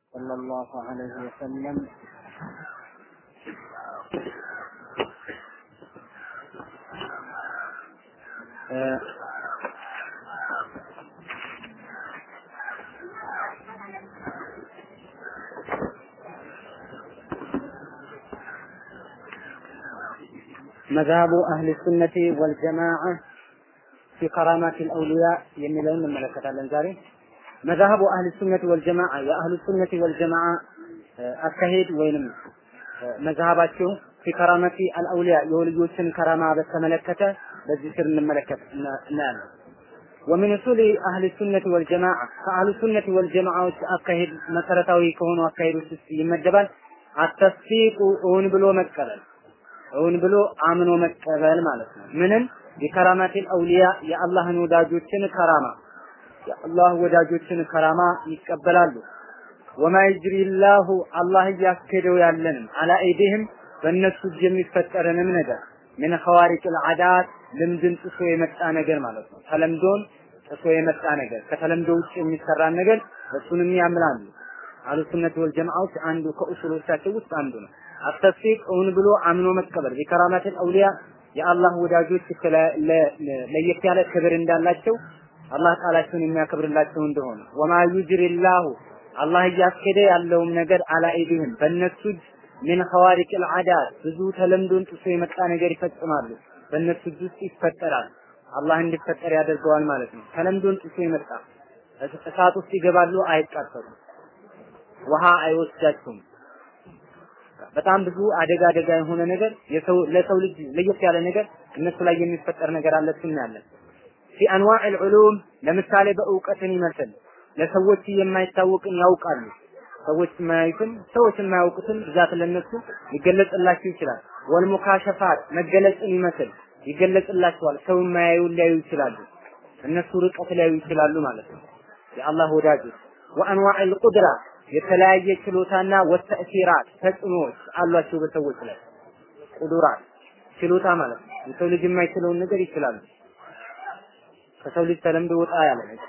صلى الله عليه وسلم آه، مذهب أهل السنة والجماعة في كرامات الأولياء የሚለውን እንመለከታለን ዛሬ መዛሀቡ አህል ሱነት ወልጀማዓ የአህሉ ሱነት ወልጀማዓ አካሄድ ወይንም መዛሀባቸው ፊ ከራመቲ አልአውሊያ የወልዮችን ከራማ በተመለከተ በዚህ ስር እንመለከት እናያለን። ወሚን ኡሱሊ አህል ሱነት ወልጀማዓ ከአህሉ ሱነት ወልጀማዓዎች አካሄድ መሰረታዊ ከሆኑ አካሄዶች ውስጥ ይመደባል። አተስፊቁ እውን ብሎ መቀበል እውን ብሎ አምኖ መቀበል ማለት ነው። ምንም የከራማቲል አውሊያ የአላህን ወዳጆችን ከራማ የአላህ ወዳጆችን ከራማ ይቀበላሉ። ወማ ይጅሪላሁ አላህ እያስኬደው ያለንም አላ አይዲህም በእነሱ እጅ የሚፈጠርንም ነገር ምን ኸዋሪቅል አዳት ልምድን ጥሶ የመጣ ነገር ማለት ነው። ተለምዶን ጥሶ የመጣ ነገር ከተለምዶ ውጭ የሚሰራን ነገር እሱንም ያምናሉ። አህሉ ሱነት ወል ጀማዓዎች አንዱ ከኡሱሎቻቸው ውስጥ አንዱ ነው። አተስፊቅ እውን ብሎ አምኖ መቀበል ቢከራማቲል አውሊያ የአላህ ወዳጆች ለየት ያለ ክብር እንዳላቸው አላህ ቃላቸውን የሚያከብርላቸው እንደሆነ ወማ ዩጅሪላሁ አላህ እያስኬደ ያለውም ነገር አላ አይዲህም በእነሱ እጅ ምን ኸዋሪቅል አዳት ብዙ ተለምዶን ጥሶ የመጣ ነገር ይፈጽማሉ። በእነሱ እጅ ውስጥ ይፈጠራል። አላህ እንዲፈጠር ያደርገዋል ማለት ነው። ተለምዶን ጥሶ የመጣ እሳት ውስጥ ይገባሉ፣ አይቃጠሉም። ውሃ አይወስዳቸውም። በጣም ብዙ አደጋ አደጋ የሆነ ነገር የሰው ለሰው ልጅ ለየት ያለ ነገር እነሱ ላይ የሚፈጠር ነገር አለ እናያለን። ፊ አንዋዕ ልዑሉም ለምሳሌ በእውቀትን ይመስል ለሰዎች የማይታወቅን ያውቃሉ። ሰዎች የማያዩትን ሰዎች የማያውቁትን ብዛት ለነሱ ሊገለጽላቸው ይችላል። ወልሙካሸፋት መገለጽን ይመስል ይገለጽላቸዋል። ሰው የማያዩ ሊያዩ ይችላሉ። እነሱ ርቀት ሊያዩ ይችላሉ ማለት ነው። የአላህ ወዳጆች ወአንዋዕ ልቁድራ የተለያየ ችሎታና ወተእሲራት ተጽዕኖዎች አሏቸው በሰዎች ላይ ቁዱራት ችሎታ ማለት ነው። የሰው ልጅ የማይችለውን ነገር ይችላሉ። ከሰው ልጅ ተለምዶ ወጣ ያለ ነገር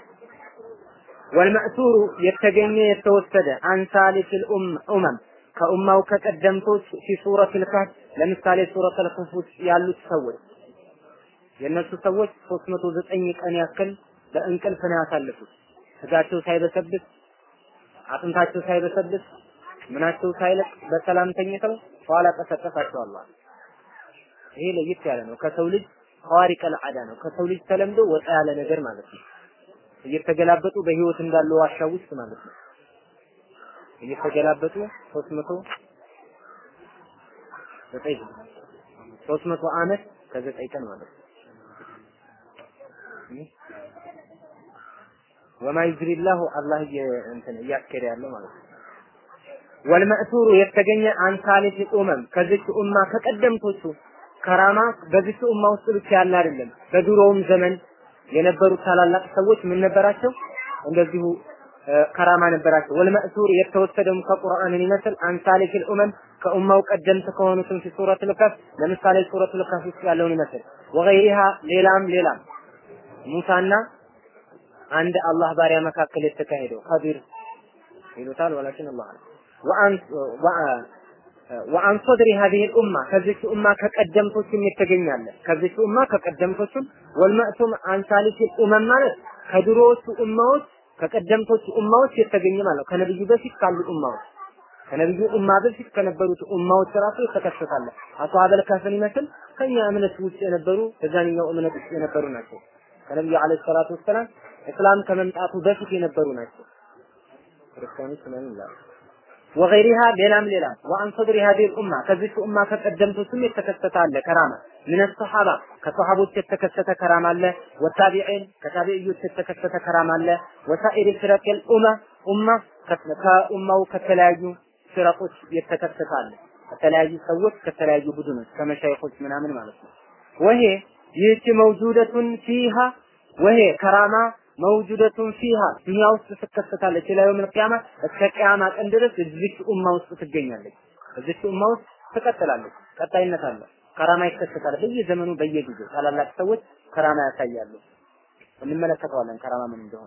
ወልመእሱሩ የተገኘ የተወሰደ አንሳሊፊል ኡመም ከኡማው ከቀደምቶች ፊ ሱረቱል ከህፍ ለምሳሌ ሱረቱል ከህፍ ውስጥ ያሉት ሰዎች የእነሱ ሰዎች 309 ቀን ያክል በእንቅልፍ ነው ያሳለፉት። ስጋቸው ሳይበሰብስ አጥንታቸው ሳይበሰብስ ምናቸው ሳይለቅ በሰላም ተኝተው ኋላ ቀሰቀሳቸው አላህ። ይሄ ለየት ያለ ነው። ከሰው ልጅ ኸዋሪቀል አዳ ነው። ከሰው ልጅ ተለምዶ ወጣ ያለ ነገር ማለት ነው። እየተገላበጡ በህይወት እንዳለው ዋሻ ውስጥ ማለት ነው። እየተገላበጡ 300 ዘጠኝ 300 ዓመት ከዘጠኝ ቀን ማለት ነው። ወማ ይጅሪላሁ አላህ እንትን እያስኬደ ያለው ማለት ነው። ወልመእሱሩ የተገኘ አንሳሊፍ ኡመም ከዚች ኡማ ከቀደምቶቹ ከራማ በዚች ኡማ ውስጥ ብቻ ያለ አይደለም። በድሮውም ዘመን የነበሩት ታላላቅ ሰዎች ምን ነበራቸው? እንደዚሁ ከራማ ነበራቸው። ወልመእሱር የተወሰደውም ከቁርአንን ይመስል አንሳሊፊል ኡመም ከኡማው ቀደምት ከሆኑትም ፊ ሱረቱል ከፍ ለምሳሌ ሱረቱል ከፍ ውስጥ ያለውን ይመስል ወገይሪሃ ሌላም ሌላም ሙሳና አንድ አላህ ባሪያ መካከል የተካሄደው ከቢር ይሉታል ወላኪን አላህ ወአን ወአን ሶድሪ هذه الامه ከዚች ኡማ ከቀደምቶችም የተገኛለ ከዚች ኡማ ከቀደምቶችም ወልመእቱም አንሳሊት ኡመም ማለት ከድሮዎቹ ኡማዎች ከቀደምቶቹ ኡማዎች የተገኘ ማለት ከነብዩ በፊት ካሉ ኡማዎች ከነብዩ ኡማ በፊት ከነበሩት ኡማዎች ራሱ የተከሰታለ አስዋበል ከፍን ይመስል ከኛ እምነት ውጭ የነበሩ በዛኛው እምነት ውስጥ የነበሩ ናቸው ከነብዩ አለይሂ ሰላቱ ወሰላም እስላም ከመምጣቱ በፊት የነበሩ ናቸው ክርስቲያኖች ምን ይላሉ ወገይሪሃ ሌላም ሌላም ወአን ሰድሪ ሀዲህ ኡማ ከዚህ ኡማ ከቀደምቶችም የተከሰተ አለ ከራማ ምን ሰሐባ ከሰሐቦች የተከሰተ ከራማ አለ ወታቢዒን ከታቢዒዮች የተከሰተ ከራማ አለ ወሳኢሪ ፍረቅል ኡማ ኡማ ከኡማው ከተለያዩ ፍረቆች የተከሰተ አለ ከተለያዩ ሰዎች ከተለያዩ ቡድኖች ከመሻይኾች ምናምን ማለት ነው ወሄ ይህች መውጁደቱን ፊሃ ወሄ ከራማ መውጁደቱን ፊሃ ዱንያ ውስጥ ትከሰታለች ኢላ የውም القيامة እስከ ቂያማ ቀን ድረስ እዚች ኡማ ውስጥ ትገኛለች እዚች ኡማ ውስጥ ትቀጥላለች ቀጣይነት አለ ከራማ ይከሰታል በየዘመኑ በየጊዜው ታላላቅ ሰዎች ከራማ ያሳያሉ እንመለከተዋለን ከራማ ምን እንደሆነ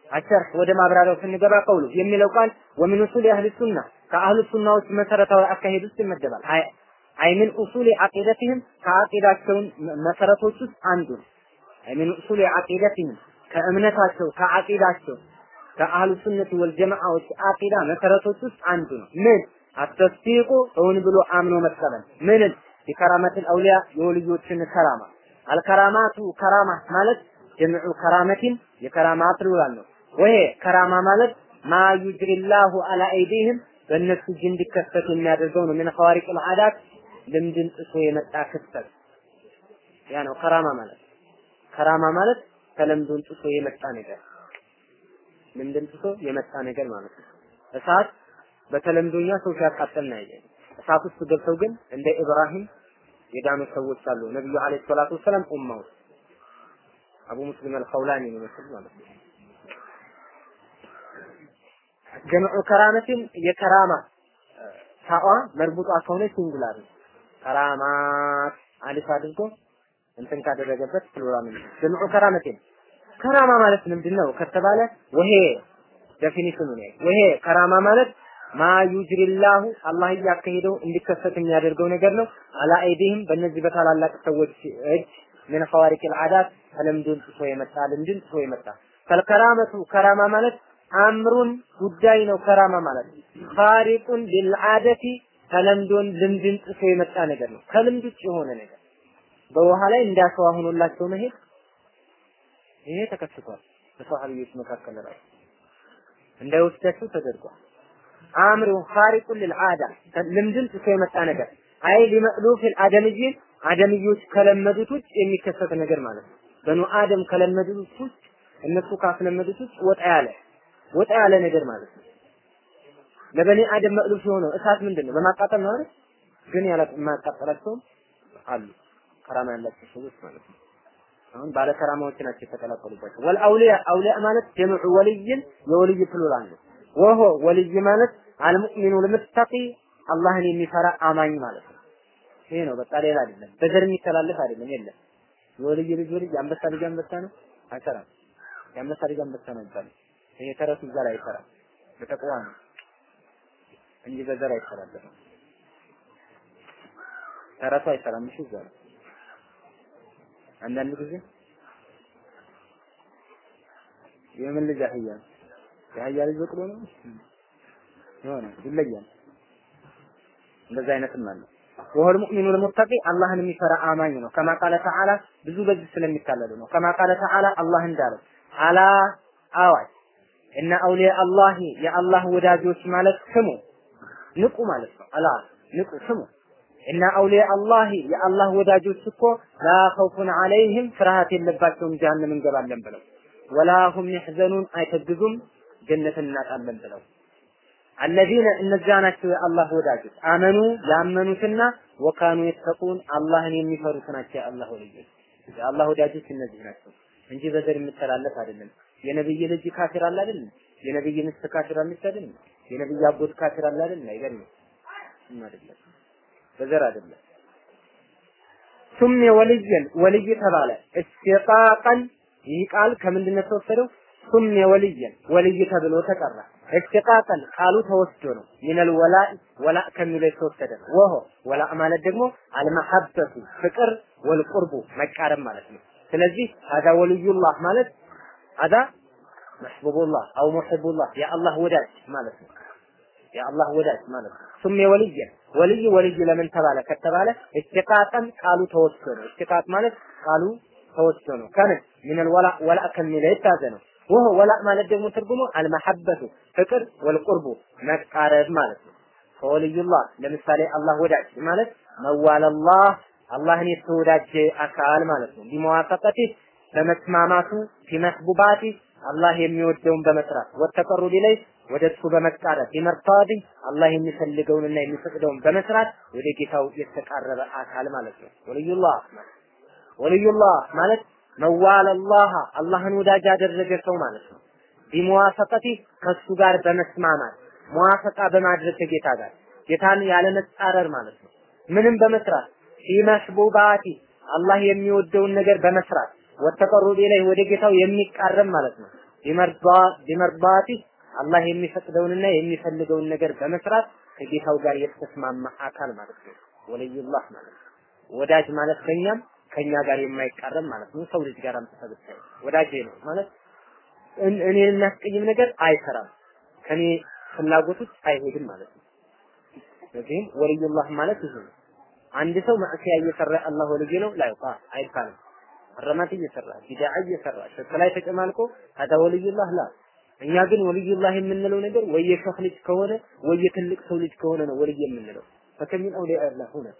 አሸርህ ወደ ማብራሪያው ስንገባ ቀውሉ የሚለው ቃል ወሚን ኡሱል አህል ሱና ከአህሉ ሱናዎች መሰረታዊ አካሄድ ውስጥ ይመደባል። አይ አይ ምን ኡሱል አቂደትህም ከአቂዳቸውን መሰረቶች ውስጥ አንዱ ነው። አይ ምን ኡሱል አቂደትህም ከእምነታቸው ከአቂዳቸው ከአህሉ ሱነት ወልጀማዓዎች አቂዳ መሰረቶች ውስጥ አንዱ ነው። ምን አተስዲቁ እውን ብሎ አምኖ መቀበል ምንን የከራመትን አውሊያ የወልዮችን ከራማ አልከራማቱ ከራማ ማለት ጀምዑ ከራመቲን የከራማ ፕሉራል ነው። ወይ ከራማ ማለት ማ ዩጅሪላሁ አላ አይዲህም በእነሱ እጅ እንዲከሰት የሚያደርገው ነው። ምን ኸዋሪቅ ልዓዳት ልምድን ጥሶ የመጣ ክስተት ያ ነው ከራማ ማለት። ከራማ ማለት ተለምዶን ጥሶ የመጣ ነገር ልምድን ጥሶ የመጣ ነገር ማለት ነው። እሳት በተለምዶኛ ሰው ሲያቃጥል ነው ያየን። እሳት ውስጥ ገብተው ግን እንደ ኢብራሂም የዳኑ ሰዎች አሉ። ነብዩ አለይሂ ሰላቱ ወሰላም ኡማው አቡ ሙስሊም አልኸውላኒ ነው መሰል ማለት ነው። ጀምዑ ከራመትን የከራማ ታዋ መርቡጧ ከሆነ ሲንጉላር ነው። ከራማት አሊፍ አድርጎ እንትን ካደረገበት ፕሉራል ነው። ጀምዑ ከራመትን ከራማ ማለት ምንድን ነው ከተባለ ወሄ ዴፊኒሽኑ ነው። ወሄ ከራማ ማለት ማ ዩጅሪላሁ አላህ እያካሄደው እንዲከሰት የሚያደርገው ነገር ነው። አላ አይዲህም በእነዚህ በታላላቅ ሰዎች እጅ ምን ኸዋሪቅ ልዓዳት ተለምዶን ጥሶ የመጣ ልምድን ጥሶ የመጣ ፈልከራመቱ ከራማ ማለት አምሩን ጉዳይ ነው። ከራማ ማለት ኻሪቁን ሊልዓደቲ ተለምዶን ልምድን ጥሶ የመጣ ነገር ነው። ከልምድ ውጭ የሆነ ነገር በውሃ ላይ እንዳሸዋ ሆኖላቸው መሄድ ይሄ ተከስቷል። በሰሃቢዎች መካከል ራሱ እንዳይወስዳቸው ተደርጓል። አምሩ ኻሪቁን ሊልዓዳ ልምድን ጥሶ የመጣ ነገር አይ ሊመዕሉፊል አደምይን አደምዮች ከለመዱት ውጭ የሚከሰት ነገር ማለት ነው። በኑ አደም ከለመዱት ውጭ እነሱ ካስለመዱት ውጭ ወጣ ያለ ወጣ ያለ ነገር ማለት ነው። ለበኒ አደም መዕሉፍ የሆነው እሳት ምንድን ነው? በማቃጠል ነው አይደል? ግን ያለ የማያቃጠላቸውም አሉ ከራማ ያላቸው ሰዎች ማለት ነው። አሁን ባለ ከራማዎች ናቸው የተቀላቀሉባቸው። ወል አውሊያ አውሊያ ማለት ጀምዑ ወልይን የወልይ ፕሉራል ነው። ወሆ ወልይ ማለት አልሙእሚኑ ልምተቂ አላህን የሚፈራ አማኝ ማለት ነው። ይሄ ነው በቃ ሌላ አይደለም። በዘር የሚተላለፍ አይደለም። የለም የወልይ ልጅ ወልይ አንበሳ ልጅ አንበሳ ነው አይሰራም። የአንበሳ ልጅ አንበሳ ነው ይባላል። ይሄ ተረቱ እዛ ላይ አይሰራም። በተቅዋ ነው እንጂ በዘር አይተላለፍም። ተረቱ አይሰራም። እሺ እዛ ነው አንዳንድ ጊዜ የምን ልጅ አህያ የአህያ ልጅ በቅሎ ነው የሆነ ይለያል። እንደዛ አይነትም አለ። ወሁል ሙእሚኑ ልሙተቂ አላህን የሚፈራ አማኝ ነው። ከማ ቃለ ተዓላ ብዙ በዚህ ስለሚታለሉ ነው። ከማ ቃለ ተዓላ አላህ እንዳለው አላ አዋጅ እነ አውሊያ አላሂ የአላህ ወዳጆች ማለት ስሙ ንቁ ማለት ነው። አላ ንቁ ስሙ እና አውሊያ አላሂ የአላህ ወዳጆች እኮ ላ ኸውፉን ዐለይህም ፍርሃት የለባቸውም ጀሃነም እንገባለን ብለው ወላ ሁም ይሕዘኑን አይተግዙም ጀነትን እናጣለን ብለው አለዚነ እነዚያ ናቸው የአላህ ወዳጆች አመኑ ያመኑትና ወካኑ የተቁን አላህን የሚፈሩት ናቸው የአላህ ወዳጆች የአላህ ወዳጆች እነዚህ ናቸው እንጂ በዘር የሚተላለፍ አይደለም የነብይ ልጅ ካፊር አለ አይደል የነብይ ሚስት ካፊር አለች አይደል የነብይ አጎት ካፊር አለ አይደል አይደለም አይደለም በዘር አይደለም ሱሜ ወልየን ወልይ ተባለ እስቲቃቀን ይህ ቃል ከምንድን ነው የተወሰደው ሱሜ ወልየን ወልይ ተብሎ ተጠራ እስቲቃቀን ቃሉ ተወስዶ ነው ሚነል ወላእ ወላእ ከሚለው የተወሰደ ነው ወሆ ወላእ ማለት ደግሞ አልመሐበቱ ፍቅር ወልቁርቡ መቃረብ ማለት ነው ስለዚህ አዳ ወልዩላህ ማለት አዳ መሕቡቡላህ አው ሙሕቡላህ የአላህ ወዳጅ ማለት ነው የአላህ ወዳጅ ማለት ነው ሱሜ ወልየን ወልይ ወልይ ለምን ተባለ ከተባለ እስቲቃቀን ቃሉ ተወስዶ ነው እስቲቃቅ ማለት ቃሉ ተወስዶ ነው ከምን ሚነል ወላ ወላ ከሚለው የታዘ ነው ወሆ ወላ ማለት ደግሞ ትርጉሙ አልመሐበቱ ፍቅር ወልቁርቡ መቃረብ ማለት ነው ከወልዩላህ ለምሳሌ አላህ ወዳጅ ማለት መዋለላህ አላህን የተወዳጀ አካል ማለት ነው ቢመዋፈቀቲ በመስማማቱ ፊመስቡባቲ አላህ የሚወደውን በመስራት ወተቀሩብ ኢለይ ወደ እሱ በመቃረብ ቢመርታዲ አላህ የሚፈልገውንና የሚፈቅደውን በመስራት ወደ ጌታው የተቃረበ አካል ማለት ነው ወልዩላህ ወልዩላህ ማለት መዋለላህ አላህን ወዳጅ ያደረገ ሰው ማለት ነው ቢመዋፈቀቲ ከሱ ጋር በመስማማት መዋፈቃ በማድረግ ከጌታ ጋር ጌታን ያለ መጻረር ማለት ነው ምንም በመስራት ፊመስቡባቲ አላህ የሚወደውን ነገር በመስራት ወተቀሩብ ኢለይህ ወደ ጌታው የሚቃረብ ማለት ነው ቢመርባ ቢመርባቲ አላህ የሚፈቅደውንና የሚፈልገውን ነገር በመስራት ከጌታው ጋር የተስማማ አካል ማለት ነው። ወልዩላህ ማለት ነው። ወዳጅ ማለት ከኛም ከኛ ጋር የማይቃረም ማለት ነው። ሰው ልጅ ጋር አምጥተህ ወዳጄ ነው ማለት እኔን የሚያስቀይም ነገር አይሰራም። ከኔ ፍላጎት ውጭ አይሄድም ማለት ነው። ስለዚህም ወልዩላህ ማለት ይሄ ነው። አንድ ሰው ማዕሲያ እየሰራ አላህ ወልይ ነው ላይቃ አይባልም። ሐረማት እየሰራ ቢድዓ እየሰራ ሽርክ ላይ ተጨማልቆ ሀዳ ወልዩላህ ላ እኛ ግን ወልዩላህ የምንለው ነገር ወይ የሸህ ልጅ ከሆነ ወይ የትልቅ ሰው ልጅ ከሆነ ነው ወልይ የምንለው። ፈከሚን አውሊያ አላህ ሁነ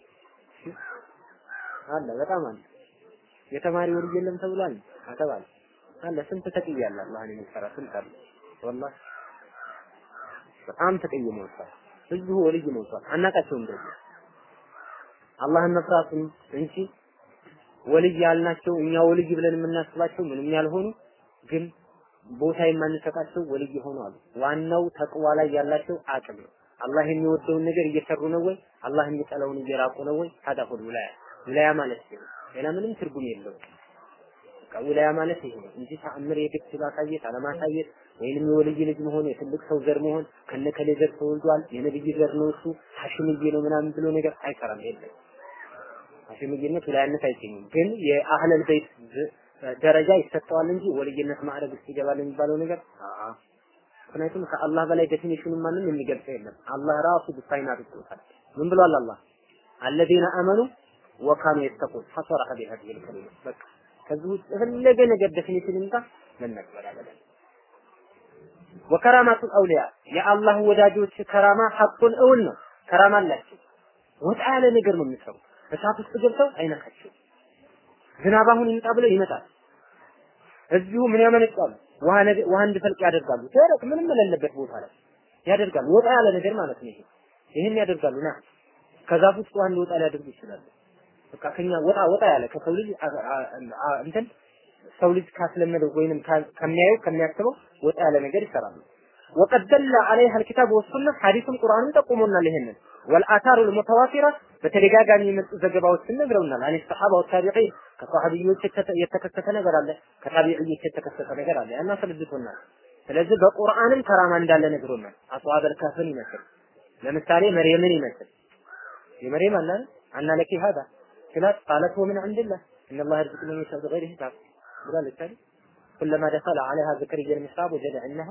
አለ በጣም አለ። የተማሪ ወልይ የለም ተብሏል አተባለ አለ ስንት ተቅያለ አላህን የሚፈራ ስንት አለ ወላሂ በጣም ተቀይሞ ወጥቷል። ህዝቡ ወልይ ሞልቷል። አናቃቸውም እንደዚህ አላህን መፍራቱን እንጂ ወልይ ያልናቸው እኛ ወልይ ብለን የምናስባቸው ምንም ያልሆኑ ግን ቦታ የማንሰጣቸው ወልይ ሆኑ አሉ። ዋናው ተቅዋ ላይ ያላቸው አቅም ነው። አላህ የሚወደውን ነገር እየሰሩ ነው ወይ? አላህ የሚጠላውን እየራቁ ነው ወይ? ሀዳ ሁሉ ውላያ ውላያ ማለት ይሄ ነው። ሌላ ምንም ትርጉም የለውም። በቃ ውላያ ማለት ይሄ ነው እንጂ ተአምር የግድ ማሳየት አለማሳየት ወይንም የወልይ ልጅ መሆን የትልቅ ሰው ዘር መሆን ከነከሌ ዘር ተወልዷል የነብይ ዘር ነው እሱ ሐሽምዬ ነው ምናምን ብሎ ነገር አይሰራም። የለም ሐሽምዬነት ውላያነት አይገኝም። ግን የአህለል ቤት ደረጃ ይሰጠዋል እንጂ ወልይነት ማዕረግ ውስጥ ይገባል የሚባለው ነገር አአ ምክንያቱም ከአላህ በላይ ዴፊኒሽኑን ማንም የሚገልጸው የለም። አላህ ራሱ ዲፋይን አድርጎታል። ምን ብሏል አላህ? አለዚነ አመኑ ወካኑ የተቁን ሐሰረ ቢሀዲሂ ልከሊማ በቃ ከዚህ ውጭ የፈለገ ነገር ዴፊኒሽን ይምጣ መነገር አለበት። ወከራማቱል አውሊያ የአላህ ወዳጆች ከራማ ሐቁን እውን ነው። ከራማ አላቸው። ወጣ ያለ ነገር ነው የሚሰሩ። እሳት ውስጥ ገብተው አይነካቸው። ዝናብ አሁን ይምጣ ብለው ይመጣል። እዚሁ ምን ያመነጫሉ? ውሃ ውሃ እንዲፈልቅ ያደርጋሉ። ደረቅ ምንም የሌለበት ቦታ ላይ ያደርጋሉ። ወጣ ያለ ነገር ማለት ነው ይሄ። ይሄን ያደርጋሉ ና ከዛፍ ውስጥ ውሃ እንዲወጣ ሊያደርጉ ይችላሉ። በቃ ከኛ ወጣ ወጣ ያለ ከሰው ልጅ እንትን ሰው ልጅ ካስለመደው ወይንም ከሚያየው ከሚያስበው ወጣ ያለ ነገር ይሰራሉ። ወቀድ ደለ ዐለይሃ አልኪታብ ወሱና ሐዲስም ቁርአንም ጠቁሞናል። ይሄንን ወልአታሩ ልሙተዋቲራ በተደጋጋሚ የመጡ ዘገባዎችን ነግረውናል። አን ሰሐባ ወታቢዒን ከሰሐቢዮች የተከሰተ ነገር አለ፣ ከታቢዒዎች የተከሰተ ነገር አለ። እና አስረድቶናል። ስለዚህ በቁርአንም ከራማ እንዳለ ነግሮናል። አስዋበል ካፍን ይመስል ለምሳሌ መርየምን ይመስል የመርየም አለ አና ለኪ ሀዳ ስላት ቃለት ወምን ዐንድላህ ኢነላህ የርዝቁ መን የሻእ ቢገይሪ ሂሳብ ብላለች አይደል? ኩለማ ደኸለ ዐለይሃ ዘከሪያ المحراب ወጀደ ዐንደሃ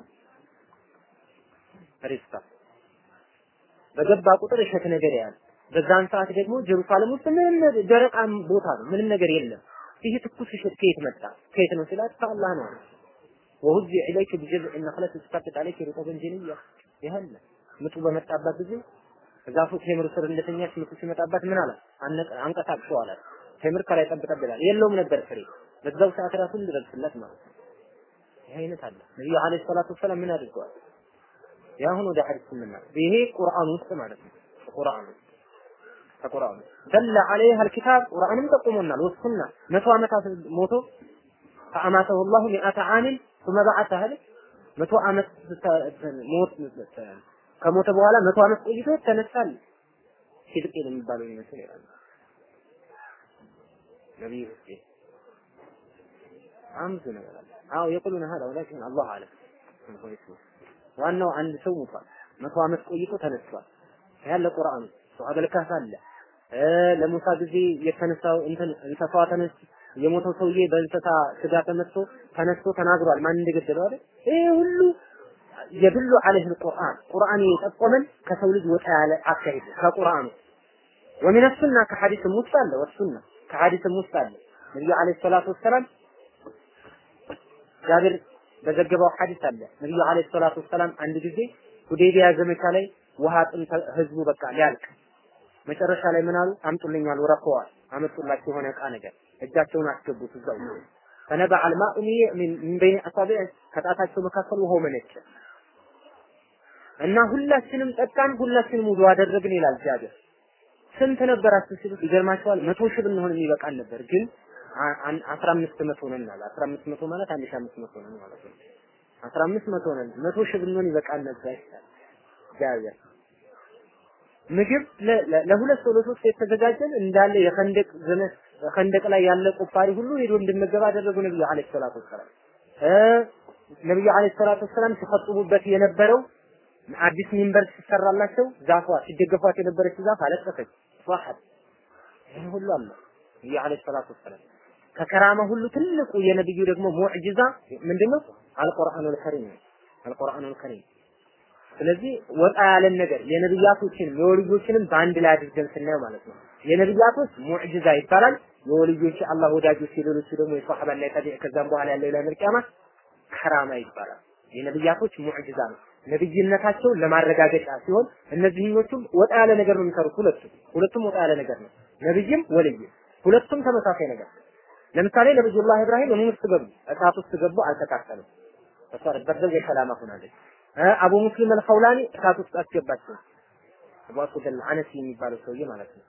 ሪዝቃ በገባ ቁጥር እሸት ነገር ያያል። በዛን ሰዓት ደግሞ ጀሩሳሌም ውስጥ ምንም ደረቅ ቦታ ነው፣ ምንም ነገር የለም። ይህ ትኩስ እሸት ከየት መጣ? ከየት ነው ሲላት ከአላህ ነው። ወሁዚ ኢለይክ ቢጀዝዕ ነኽለት ተስቀጥጥ አለይክ ሩጠበን ጀንያ ይህል ምጡ በመጣባት ጊዜ ዛፉ ቴምር ስር እንደተኛች ምጡ ሲመጣባት ምን አለ? አንቀሳቅሰው አላት። ቴምር ከላይ ጠብጠብ ይላል። የለውም ነበር ፍሬ። በዛው ሰዓት ራሱ እንድረስለት ማለት ነው። ይህ አይነት አለ። ነብዩ አለይሂ ሰላቱ ወሰላም ምን አድርገዋል? ያሁን ወደ ሐዲስ ስንመጣ ይሄ ቁርአን ውስጥ ማለት ነው። ቁርአን ከቁርአን ደለ ዐለይሃ አልኪታብ ቁርአንም ጠቁሞናል። ወሱና መቶ ዓመታት ሞቶ ፈአማተሁ ላሁ ሚአተ ዓሚን ثم بعثه አይደል መቶ ዓመት ሞት ከሞተ በኋላ መቶ ዓመት ቆይቶ ተነሳል። ሲድቅ የሚባለው ይመስል ይላል ነብዩ ሁሴን አምዝ ነገር አለ። አዎ የቁሉን هذا ولكن الله اعلم ዋናው አንድ ሰው ሞቷል። መቶ ዓመት ቆይቶ ተነስቷል። ያለ ቁርአን ሱሐበል ካፍ አለ። ለሙሳ ጊዜ የተነሳው እንትን እንስሳዋ ተነስ የሞተው ሰውዬ በእንስሳ ስጋ ተመትቶ ተነስቶ ተናግሯል። ማን እንደገደለው አይደል? ይሄ ሁሉ የድሉ ዐለይህ ቁርአን ቁርአን የጠቆመን ከሰው ልጅ ወጣ ያለ አካሄድ ከቁርአኑ ወሚነ ሱና ከሐዲስም ውስጥ አለ ወሱና ከሐዲስም ውስጥ አለ ነብዩ ዐለይሂ ሰላቱ ወሰላም ጃብር በዘገባው ሐዲስ አለ ነብዩ አለይሂ ሰላቱ ወሰላም አንድ ጊዜ ሁዴቢያ ዘመቻ ላይ ውሃ ጥም ህዝቡ በቃ ሊያልቅ መጨረሻ ላይ ምን አሉ? አምጡልኛል ወረፈዋል። አመጡላቸው የሆነ እቃ ነገር እጃቸውን አስገቡት እዛው ፈነበ አልማኡ ሚን በይን አሳቢዕ ከጣታቸው መካከል ውሃው መነጨ እና ሁላችንም ጠጣን፣ ሁላችንም ውዱ አደረግን ይላል ጃብር። ስንት ነበራችሁ ሲሉት ይገርማቸዋል። መቶ ሺህ ብንሆን የሚበቃን ነበር ግን አስራ አምስት መቶ ነን አለ። አስራ አምስት መቶ ማለት አንድ ሺህ አምስት መቶ ነን ማለት ነው። አስራ አምስት መቶ ነን መቶ ሺህ ብንሆን ይበቃል ነበር ጃብር። ምግብ ለሁለት ሰው ለሶስት የተዘጋጀን እንዳለ የኸንደቅ ዘመን ኸንደቅ ላይ ያለ ቁፋሪ ሁሉ ሄዶ እንድመገብ አደረጉ ነብዩ አለይሂ ሰላቱ ወሰላም። ነብዩ አለይሂ ሰላቱ ወሰላም ሲፈጥቡበት የነበረው አዲስ ሚንበር ሲሰራላቸው ዛፏ ሲደገፏት የነበረች ዛፍ አለቀሰች። ሷሐት ይህ ሁሉ አለ ነብዩ አለይሂ ሰላቱ ወሰላም ከከራማ ሁሉ ትልቁ የነብዩ ደግሞ ሙዕጂዛ ምንድነው? አልቁርአኑል ከሪም አልቁርአኑል ከሪም ስለዚህ ወጣ ያለን ነገር የነብያቶችን የወልዮችንም በአንድ ላይ አድርገን ስናየው ማለት ነው። የነብያቶች ሙዕጂዛ ይባላል። የወልዮች አላህ ወዳጆች የሌሎቹ ደግሞ የሷሐባና የታቢዕ ከዛም በኋላ ያለው ኢላ መልቂያማ ከራማ ይባላል። የነብያቶች ሙዕጂዛ ነው። ነብይነታቸውን ለማረጋገጫ ሲሆን እነዚህኞቹም ወጣ ያለ ነገር ነው የሚሰሩት። ሁለቱም ሁለቱም ወጣ ያለ ነገር ነው። ነብይም ወልይም ሁለቱም ተመሳሳይ ነገር። ለምሳሌ ነብዩላህ ኢብራሂም እኔ ውስጥ ገቡ፣ እሳት ውስጥ ገቡ፣ አልተቃጠሉም። ተሷር በደል የሰላማ ሆናለች። አቡ ሙስሊም አልኸውላኒ እሳት ውስጥ አስገባቸው። አቡ አስወድ አልአነሲ የሚባለው ሰውዬ ማለት ነው።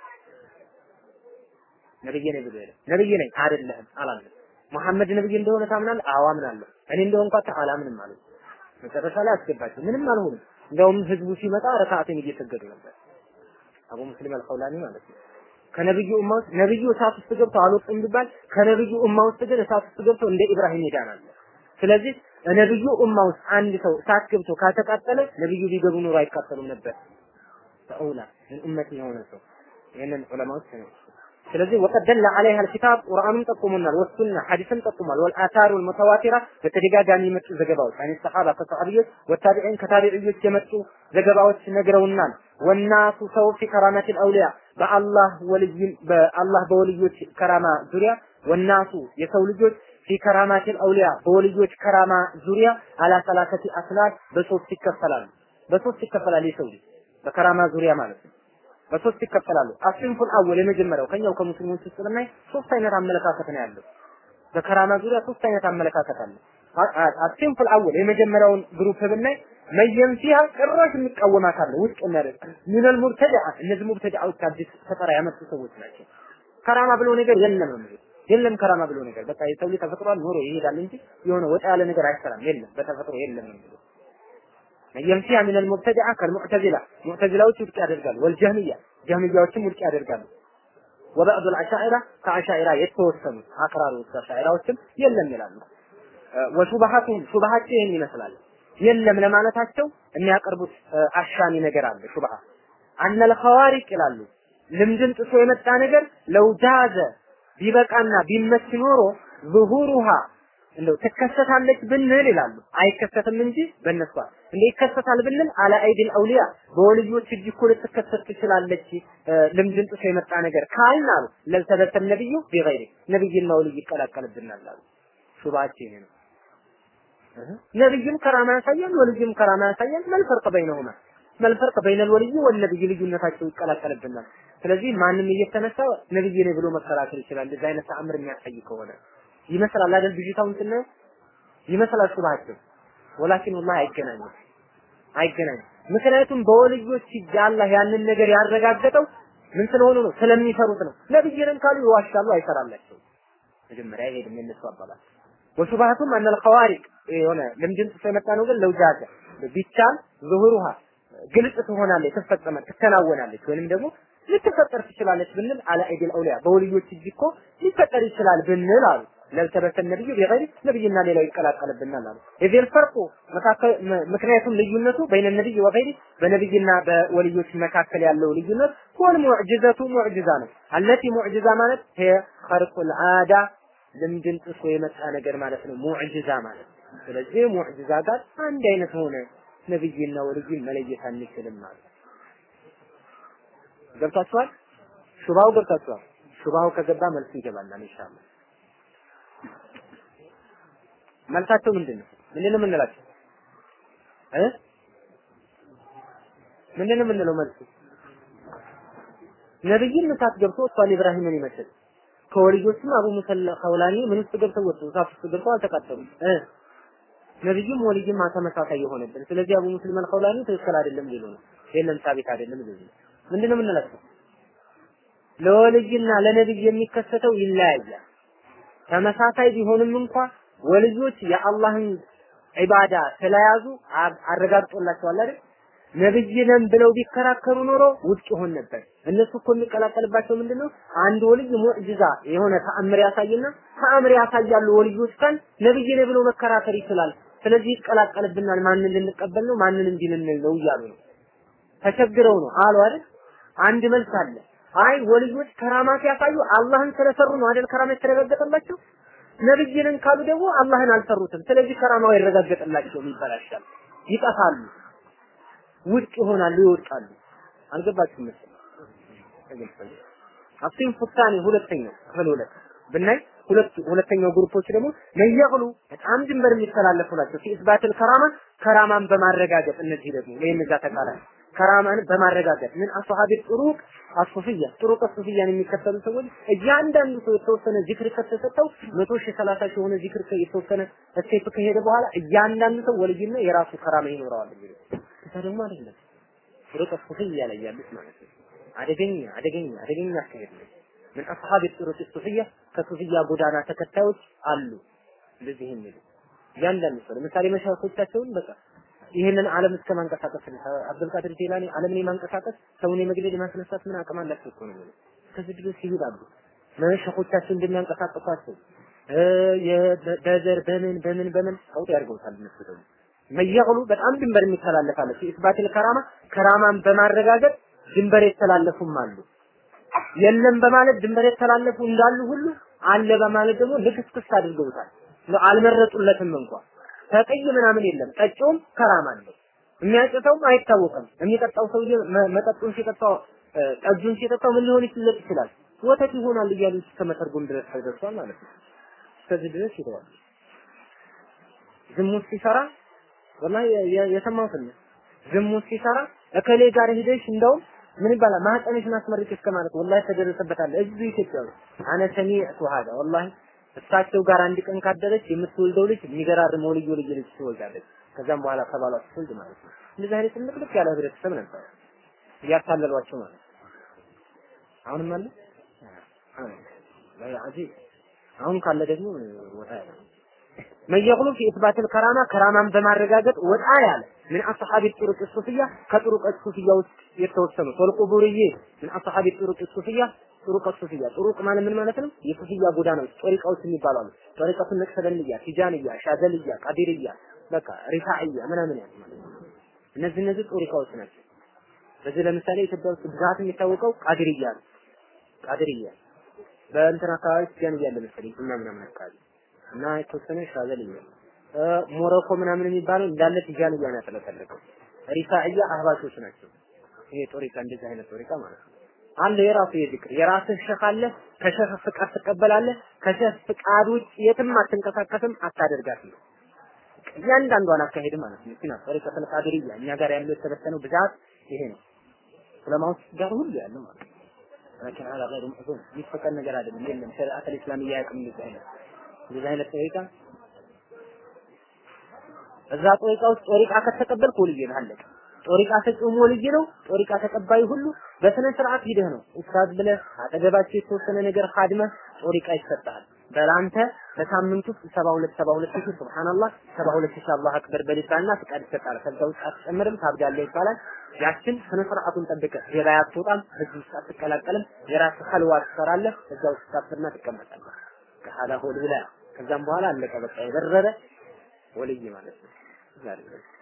ነብይ ነኝ ብሎ የለም ነብይ ነኝ አይደለህም አላለም። መሐመድ ነብይ እንደሆነ ታምናለህ? አዎ አምናለሁ። እኔ እንደሆንኩ አላምንም ማለት መጨረሻ ላይ አስገባቸው። ምንም አልሆኑም። እንደውም ህዝቡ ሲመጣ ረካዓትን እየሰገዱ ነበር። አቡ ሙስሊም አልኸውላኒ ማለት ነው። ከነብዩ ኡማ ውስጥ ነብዩ እሳት ውስጥ ገብተው አልወጡም ቢባል ከነብዩ ኡማ ውስጥ ግን እሳት ውስጥ ገብተው እንደ ኢብራሂም ይዳናል። ስለዚህ ነብዩ ኡማ ውስጥ አንድ ሰው እሳት ገብቶ ካልተቃጠለ ነብዩ ቢገቡ ኖሮ አይቃጠሉም ነበር። ተውላ ምን ኡመት የሆነ ሰው ይህንን ዑለማዎች ነው ስለዚህ ወቀድ ደለ ዐለይሃ አልኪታብ ቁርአኑም ጠቁሙናል፣ ወሱና ሐዲስም ጠቁሟል። ወልአታሩ አልሙተዋቲራ በተደጋጋሚ የመጡ ዘገባዎች አን ሰሐባ ከሰሐቢዎች ወታቢዒን ከታቢዒዎች የመጡ ዘገባዎች ነግረውናል። ወናሱ ሰው ፊ ከራማቲል አውሊያ በአላህ ወልይ በአላህ በወልዮች ከራማ ዙሪያ ወናሱ የሰው ልጆች ፊ ከራማቲል አውሊያ በወልዮች ከራማ ዙሪያ አላ ሰላሰቲ አስላት በሶስት ይከፈላሉ። በሶስት ይከፈላል የሰው ልጅ በከራማ ዙሪያ ማለት ነው። በሶስት ይከፈላሉ። አስንፉል አወል የመጀመሪያው ከኛው ከሙስሊሞች ውስጥ ብናይ ሶስት አይነት አመለካከት ነው ያለው። በከራማ ዙሪያ ሶስት አይነት አመለካከት አለ። አስንፉል አወል የመጀመሪያውን ግሩፕ ብናይ መየም ፊሃ ጭራሽ የሚቃወማት አለ ውድቅ የሚያደርግ ሚነል ሙብተዲዓ እነዚህ ሙብተዲዓዎች አዲስ ፈጠራ ያመጡ ሰዎች ናቸው። ከራማ ብሎ ነገር የለም ነው የሚሉት። የለም ከራማ ብሎ ነገር በቃ የሰው ልጅ ተፈጥሯል ኖሮ ይሄዳል እንጂ የሆነ ወጣ ያለ ነገር አይሰራም። የለም በተፈጥሮ የለም ነው የሚሉት። የምሲያ ምን المبتدعه كالمعتزله ሙዕተዚላዎች ውድቅ ያደርጋሉ ወልጀህሚያ ጀህሚያዎችም ውድቅ ያደርጋሉ ወበዕዱ العشائره ከአሻኢራ የተወሰኑ አክራሪዎች አሻኢራዎችም የለም ይላሉ ወሹባሃቱም ሹባሃቸው ይህን ይመስላል የለም ለማለታቸው የሚያቀርቡት አሻሚ ነገር አለ ሹባሃ አነል ኸዋሪቅ ይላሉ ልምድን ጥሶ የመጣ ነገር ለውጃዘ ቢበቃና ቢመች ኖሮ ዙሁሩሃ እንደው ትከሰታለች ብንል ይላሉ። አይከሰትም እንጂ በእነሷ እንዴ ይከሰታል ብንል አለ አይዲል አውሊያ በወልዮች እጅ እኮ ልትከሰት ትችላለች። ልምድን ጥሶ የመጣ ነገር ካልን አሉ ለልተበተ ነብዩ ቢገይሪ ነብይና ወልይ ይቀላቀልብናል አሉ። ሹባቸው ይሄ ነው። ነብይም ከራማ ያሳያል፣ ወልይም ከራማ ያሳያል። መልፈርቅ በይነሁማ መልፈርቅ በይነል ወልይ ወልነብይ ልዩነታቸው ይቀላቀልብናል። ስለዚህ ማንም እየተነሳ ነብይ ነኝ ብሎ መከራከር ይችላል። እንደዚህ አይነት ተአምር የሚያሳይ ከሆነ ይመስላል አይደል? ብዥታውን ስናየው ይመስላል ሹባቸው። ወላኪን ወላሂ አይገናኝም አይገናኝም። ምክንያቱም በወልዮች እጅ አላህ ያንን ነገር ያረጋገጠው ምን ስለሆኑ ነው? ስለሚሰሩት ነው። ነብይንም ካሉ ይዋሻሉ፣ አይሰራላቸው። መጀመሪያ ይሄድም የነሱ አባባል ወሹባቱም አነል ኸዋሪቅ የሆነ ልምድን ጥሶ የመጣ ነው። ግን ለውጃጀ ቢቻል ዙሁሩሃ ግልጽ ትሆናለች፣ ትፈጸመ ትከናወናለች ወይንም ደግሞ ልትፈጠር ትችላለች ብንል አለ አይዲል አውሊያ በወልዮች እጅ እኮ ሊፈጠር ይችላል ብንል አሉ ለልተበተ ነብዩ ቢገይሪ ነብይና ሌላው ይቀላቀልብናል አሉ። የዚህ ፈርቁ መካከል ምክንያቱም ልዩነቱ በይነ ነብይ ወገይሪ በነብይና በወልዮች መካከል ያለው ልዩነት ሁወል ሙዕጅዘቱ ሙዕጅዛ ነው። አለቲ ሙዕጅዛ ማለት ሄ ኸርቁል አዳ ልምድን ጥሶ የመጣ ነገር ማለት ነው። ሙዕጅዛ ማለት ስለዚህ ሙዕጅዛ ጋር አንድ አይነት ሆነ። ነብይና ወልይን መለየት አንችልም ማለት ገብታችኋል? ሹባው ገብታችኋል? ሹባው ከገባ መልሱ ይገባናል ኢንሻአላህ። መልሳቸው ምንድን ነው? ምንድን ነው የምንላቸው? እ ምንድን ነው የምንለው መልሱ? ነብይን እሳት ገብቶ እሷን ኢብራሂምን ይመስል ከወልዮችም አቡ ሙሰለ ኸውላኒ ምን ውስጥ ገብተው ወጡ? እሳት ውስጥ ገብተው አልተቃጠሉም። እ ነብይም ወልይም ተመሳሳይ የሆነብን። ስለዚህ አቡ ሙስሊም አልኸውላኒ ትክክል አይደለም ሊሉ ነው። የለም ሳቢት አይደለም ሊሉ ነው። ምንድን ነው የምንላቸው? ለወልይና ለነብይ የሚከሰተው ይለያያል። ተመሳሳይ ቢሆንም እንኳ ወልዮች የአላህን ዒባዳ ስለያዙ አረጋግጦላቸዋል አይደል? ነብይ ነን ብለው ቢከራከሩ ኖሮ ውድቅ ይሆን ነበር። እነሱ እኮ የሚቀላቀልባቸው ምንድነው? አንድ ወልይ ሙዕጅዛ የሆነ ተአምር ያሳይና ተአምር ያሳያሉ ወልዮች ካል ነብይ ነኝ ብሎ መከራከር ይችላል። ስለዚህ ይቀላቀልብናል። ማንን ልንቀበል ነው? ማንን እንዲህ ልንል ነው እያሉ ነው። ተቸግረው ነው አሉ አይደል? አንድ መልስ አለ። አይ ወልዮች ከራማ ሲያሳዩ አላህን ስለሰሩ ነው አይደል ከራማ የተረጋገጠላቸው። ነብይ ነን ካሉ ደግሞ አላህን አልሰሩትም። ስለዚህ ከራማው አይረጋገጥላቸውም፣ ይበላሻል፣ ይጠፋሉ፣ ውድቅ ይሆናሉ፣ ይወድቃሉ። አልገባችሁም መሰለኝ። ተገልጸልኝ። አፍሲን ፉታኔ ሁለተኛው ክፍል ሁለት ብናይ ሁለት ሁለተኛው ግሩፖች ደግሞ መየቅሉ በጣም ድንበር የሚተላለፉ ናቸው። ፊስባትል ከራማ ከራማን በማረጋገጥ እነዚህ ደግሞ ወይም እዛ ተቃራኒ ከራማን በማረጋገጥ ምን አስሐቢ ጥሩቅ አሱፍያ ጥሩቅ አሱፍያን የሚከተሉ ሰዎች እያንዳንዱ ሰው የተወሰነ ዚክር ከተሰጠው መቶ ሺህ ሰላሳ ሺህ የሆነ ዚክር የተወሰነ ስቴፕ ከሄደ በኋላ እያንዳንዱ ሰው ወልይና የራሱ ከራማ ይኖረዋል የሚሉት እዛ ደግሞ አይደለም ጥሩቅ አሱፍያ ላይ ያሉት ማለት ነው። አደገኛ አደገኛ አደገኛ አካሄድ ነው። ምን አስሐብ ጥሩቅ ሱፍያ ከሱፍያ ጎዳና ተከታዮች አሉ እንደዚህ የሚሉ እያንዳንዱ ሰው ለምሳሌ መሻይኾቻቸውን በቃ ይህንን ዓለም እስከ ማንቀሳቀስ አብዱልቃድር ጄላኒ ዓለምን የማንቀሳቀስ ሰውን የመግደል የማስነሳት ምን አቅም አላቸው እኮ ነው የሚለው። እስከዚህ ድረስ ይሄዳሉ። መሻይኾቻቸው እንደሚያንቀሳቅሷቸው በዘር በምን በምን በምን ቀውጥ ያድርገውታል እነሱ ደግሞ መየቅሉ በጣም ድንበር የሚተላለፋለ ኢስባቲል ከራማ ከራማን በማረጋገጥ ድንበር የተላለፉም አሉ። የለም በማለት ድንበር የተላለፉ እንዳሉ ሁሉ አለ በማለት ደግሞ ልክስክስ አድርገውታል። አልመረጡለትም እንኳን ተቀይ ምናምን የለም። ጠጪውም ከራማ አለው። የሚያጭተውም አይታወቅም። የሚጠጣው ሰውዬ መጠጡን ሲጠጣው ጠጁን ሲጠጣው ምን ሊሆን ይችላል ይችላል ወተት ይሆናል እያሉ እስከ መተርጎም ድረስ ተደርሷል ማለት ነው። እስከዚህ ድረስ ይተዋል። ዝሙት ሲሰራ ወላሂ የሰማሁትን ነው። ዝሙት ሲሰራ እከሌ ጋር ሄደሽ እንደውም ምን ይባላል ማህፀንሽን አስመርቂ እስከ ማለት ወላሂ ተደረሰበታል። እዚህ ኢትዮጵያ ውስጥ አነ ሰሚዕቱ ሀዳ ወላሂ እሳቸው ጋር አንድ ቀን ካደረች የምትወልደው ልጅ የሚገራርመው ልዩ ልዩ ልጅ ትወልዳለች። ከዛም በኋላ ከባሏ ስትወልድ ማለት ነው። እንደዚህ አይነት ትልቅ ያለ ህብረተሰብ ነበር እያታለሏቸው ማለት ነው። አሁንም አለ አጂብ አሁን ካለ ደግሞ ወጣ ያለ መየቅሉ ፊ ኢትባትል ከራማ ከራማን በማረጋገጥ ወጣ ያለ ምን አስሐቢ ጥሩቅ ሱፍያ ከጥሩቅ ሱፍያ ውስጥ የተወሰኑ ወልቁቡርዬ ምን አስሐቢ ጥሩቅ ሱፍያ ጥሩቅ ሱፍያ ጥሩቅ ማለት ምን ማለት ነው? የሱፍያ ጎዳናዎች ጦሪቃዎች የሚባሉ አሉ። ጦሪቀቱ ነቅሰበንያ፣ ቲጃንያ፣ ሻዘልያ፣ ቃዲርያ በቃ ሪፋዕያ ምናምን ያሉ ማለት ነው። እነዚህ እነዚህ ጦሪቃዎች ናቸው። በዚህ ለምሳሌ ኢትዮጵያ ውስጥ ብዛት የሚታወቀው ቃዲርያ ነው። ቃዲርያ በእንትን አካባቢ ቲጃንያ አለ መሰለኝ እና ምናምን አካባቢ እና የተወሰነ ሻዘልያ ሞሮኮ ምናምን የሚባለው እንዳለ ቲጃንያ ነው ያጠለቀለቀው። ሪፋዕያ አህባሾች ናቸው። ይሄ ጦሪቃ እንደዚህ አይነት ጦሪቃ ማለት ነው። አለ የራሱ የዝክር የራስህ ሸህ አለ። ከሸህ ፍቃድ ትቀበላለህ። ከሸህ ፍቃድ ውጭ የትም አትንቀሳቀስም፣ አታደርጋትም። እያንዳንዷን አካሄድ ማለት ነው። ሲና ጠሪቀተል ቃድርያ እኛ ጋር ያለው የተበተነው ብዛት ይሄ ነው። ዑለማዎች ጋር ሁሉ ያለው ማለት ነው። لكن على غير مأذون የሚፈቀድ ነገር አይደለም። የለም ሸሪዓት الاسلاميه ያቅም እንደዚህ አይነት እንደዚህ አይነት ጠሪቃ እዛ ጠሪቃ ውስጥ ጠሪቃ ከተቀበልክ ወልይ ነህ አለቀ። ጦሪቃ ሰጪውም ወልይ ነው። ጦሪቃ ተቀባዩ ሁሉ በስነ ስርዓት ሂደህ ነው ኡስታዝ ብለህ አጠገባቸው የተወሰነ ነገር ካድመህ ጦሪቃ ይሰጣል። በላንተ በሳምንት ውስጥ 72 72 ሺህ ሱብሃንአላህ 72 ሺህ አላህ አክበር በሊሳና ፍቃድ ይሰጣል። ከዛ ውስጥ አትጨምርም ታብዳለህ ይባላል። ያችን ስነ ስርዓቱን ጠብቀህ ገበያ አትወጣም፣ ህዝብ ውስጥ አትቀላቀልም። የራስህ ኸልዋ ትሰራለህ። እዛ ውስጥ ታፍርና ትቀመጣለህ። ከሀላ ሆል ብላ ከዛም በኋላ አለቀ በቃ የበረረ ወልይ ማለት ነው። ዛሬ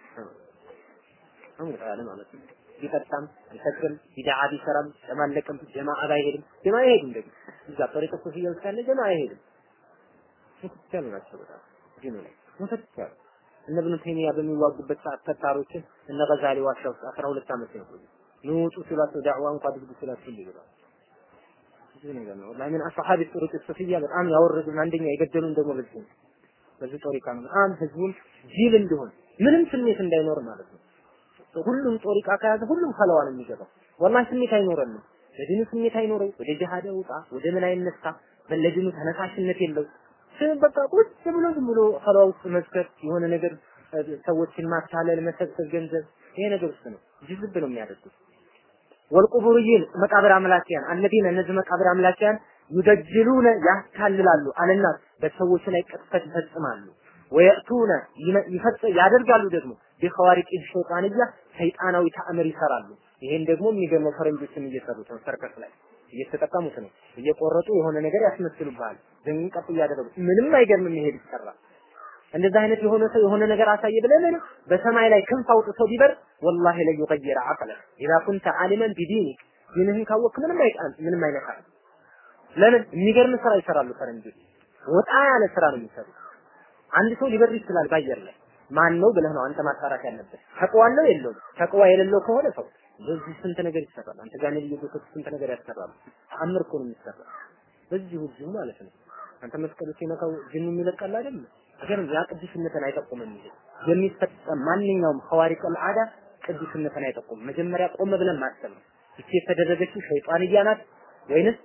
አሁን ታለ ማለት ነው። ቢጠጣም ቢሰክርም ቢድዓ ቢሰራም ጨማለቅም ጀማዓ ባይሄድም ጀማዓ አይሄድም ደግሞ እዛ ጠሪቀ ሱፊያ ውስጥ ያለ ጀማዓ አይሄድም። ሙተቻሉ ናቸው በጣም ዲኑ ላይ ሙተቻሉ እነ ኢብኑ ተይሚያ በሚዋጉበት ሰዓት ተታሮችን እነ ገዛሊ ዋሻ ውስጥ 12 ዓመት ነው ቆዩ። ንውጡ ሲሏቸው ዳዕዋ እንኳን አድርጉ ሲሏቸው እንዲህ ብለዋል። ብዙ ነገር ነው ወላሂ ምን አስሐቢ ጥሩቅ ሱፊያ በጣም ያወረዱን አንደኛ የገደሉን ደግሞ በዚህ ነው። በዚህ ጦሪቃ ነው በጣም ህዝቡን ጅል እንዲሆን ምንም ስሜት እንዳይኖር ማለት ነው። ሁሉም ጦሪቃ ከያዘ ሁሉም ከለዋ ነው የሚገባው። ወላሂ ስሜት አይኖረንም። ለዲኑ ስሜት አይኖረው፣ ወደ ጂሃድ ውጣ፣ ወደ ምን አይነሳ፣ ለዲኑ ተነሳሽነት የለው። ስም በቃ ቁጭ ብሎ ዝም ብሎ ከለዋ ውስጥ መስከር የሆነ ነገር ሰዎችን ማታለል፣ መሰብሰብ ገንዘብ ይሄ ነገር ውስጥ ነው ጅዝብ ነው የሚያደርጉት። ወልቁቡርይን መቃብር አምላኪያን አለዚነ እነዚህ መቃብር አምላኪያን ዩደጅሉነ ያታልላሉ አለናት በሰዎች ላይ ቅጥፈት ይፈጽማሉ ወየእቱነ ይፈጽ ያደርጋሉ ደግሞ ቢኸዋሪቅ ሸይጣንያ ሰይጣናዊ ተአምር ይሰራሉ። ይሄን ደግሞ የሚገርመው ፈረንጆችን እየሰሩት ነው። ሰርከስ ላይ እየተጠቀሙት ነው። እየቆረጡ የሆነ ነገር ያስመስሉብሃል። ዝም ቀጥ እያደረጉ ምንም አይገርምም። ይሄድ ይሰራል። እንደዛ አይነት የሆነ ሰው የሆነ ነገር አሳየ ብለህ ምን በሰማይ ላይ ክንፍ አውጥቶ ቢበር ወላሂ ላይ ይغير عقلك اذا كنت عالما بدينك ዲንህን ካወቅክ ምንም አይጣል ምንም አይነካም። ለምን የሚገርም ስራ ይሰራሉ ፈረንጆች። ወጣ ያለ ስራ ነው የሚሰሩት። አንድ ሰው ሊበር ይችላል ባየር ላይ ማን ነው ብለህ ነው አንተ ማጣራት ያለብህ። ተቅዋ አለው የለውም? ተቅዋ የሌለው ከሆነ ሰው በዚህ ስንት ነገር ይሰራል። አንተ ጋር ነብዩ ገብቶ ስንት ነገር ያሰራሉ። ተአምር እኮ ነው የሚሰራው በዚሁ እዚሁ ማለት ነው። አንተ መስቀሉ ሲነካው ጅኑ የሚለቀል አይደል? ነገር ያ ቅዱስነትን አይጠቁምም እንጂ የሚፈጸም ማንኛውም ኸዋሪቀል አዳ ቅዱስነትን አይጠቁምም። መጀመሪያ ቆም ብለን ማሰብ ነው። ይቺ የተደረገችው ሸይጣንያ ናት ወይንስ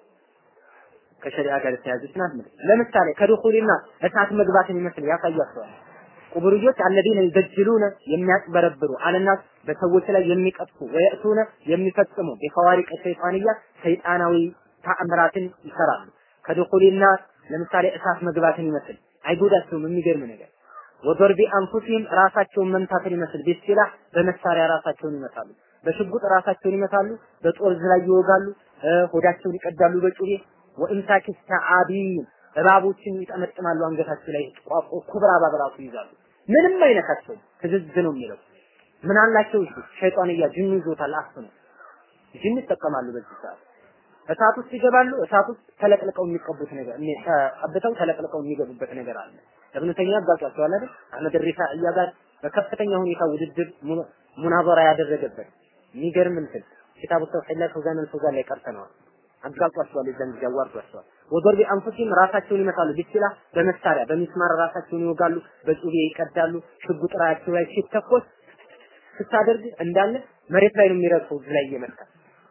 ከሸሪዓ ጋር የተያዘች ናት? ምን ለምሳሌ ከድኹልና እሳት መግባትን ይመስል ያሳያቸዋል። ቁብርዮች አለዚነ ይበጅሉነ የሚያጭበረብሩ አለናስ በሰዎች ላይ የሚቀጥፉ ወየእቱነ የሚፈጽሙ ቢኸዋሪቀ ሸይጣንያ ሰይጣናዊ ተአምራትን ይሰራሉ። ከድኹልና ለምሳሌ እሳት መግባትን ይመስል አይጎዳቸውም። የሚገርም ነገር ወደርቢ አንፉሲህም ራሳቸውን መምታትን ይመስል ቢስላህ በመሳሪያ ራሳቸውን ይመታሉ። በሽጉጥ ራሳቸውን ይመታሉ። በጦር ላይ ይወጋሉ። ሆዳቸውን ይቀዳሉ በጩቤ ወኢምሳኪ ተዓቢን እባቦችን ይጠመጥማሉ አንገታቸው ላይ ቋቆ ኩብራ እባብ ራሱ ይይዛሉ። ምንም አይነካቸውም። ትዝዝ ነው የሚለው ምን አላቸው? እሱ ሸይጣንያ ጅኑ ይዞታል። አፍኑ ጅን ይጠቀማሉ በዚህ ሰዓት እሳት ውስጥ ይገባሉ። እሳት ውስጥ ተለቅልቀው የሚቀቡት ነገር ቀብተው ተለቅልቀው የሚገቡበት ነገር አለ። እብኑ ተይሚያ አጋጫቸዋል አይደል? አህመድ ሪፋኢያ ጋር በከፍተኛ ሁኔታ ውድድር ሙናዘራ ያደረገበት የሚገርም እንትን ኪታቡ ተውሂድ ላይ ፈውዛን አልፈውዛን ላይ ቀርተነዋል። አጋጧቸዋል። የዛን ጊዜ አዋርዷቸዋል። ወደርቢ አንፉሲም ራሳቸውን ይመታሉ። ቢስላ በመሳሪያ በሚስማር ራሳቸውን ይወጋሉ። በጩቤ ይቀዳሉ። ሽጉጥ ራሳቸው ላይ ሲተኮስ ስታደርግ እንዳለ መሬት ላይ ነው የሚረግፈው እዚህ ላይ እየመታ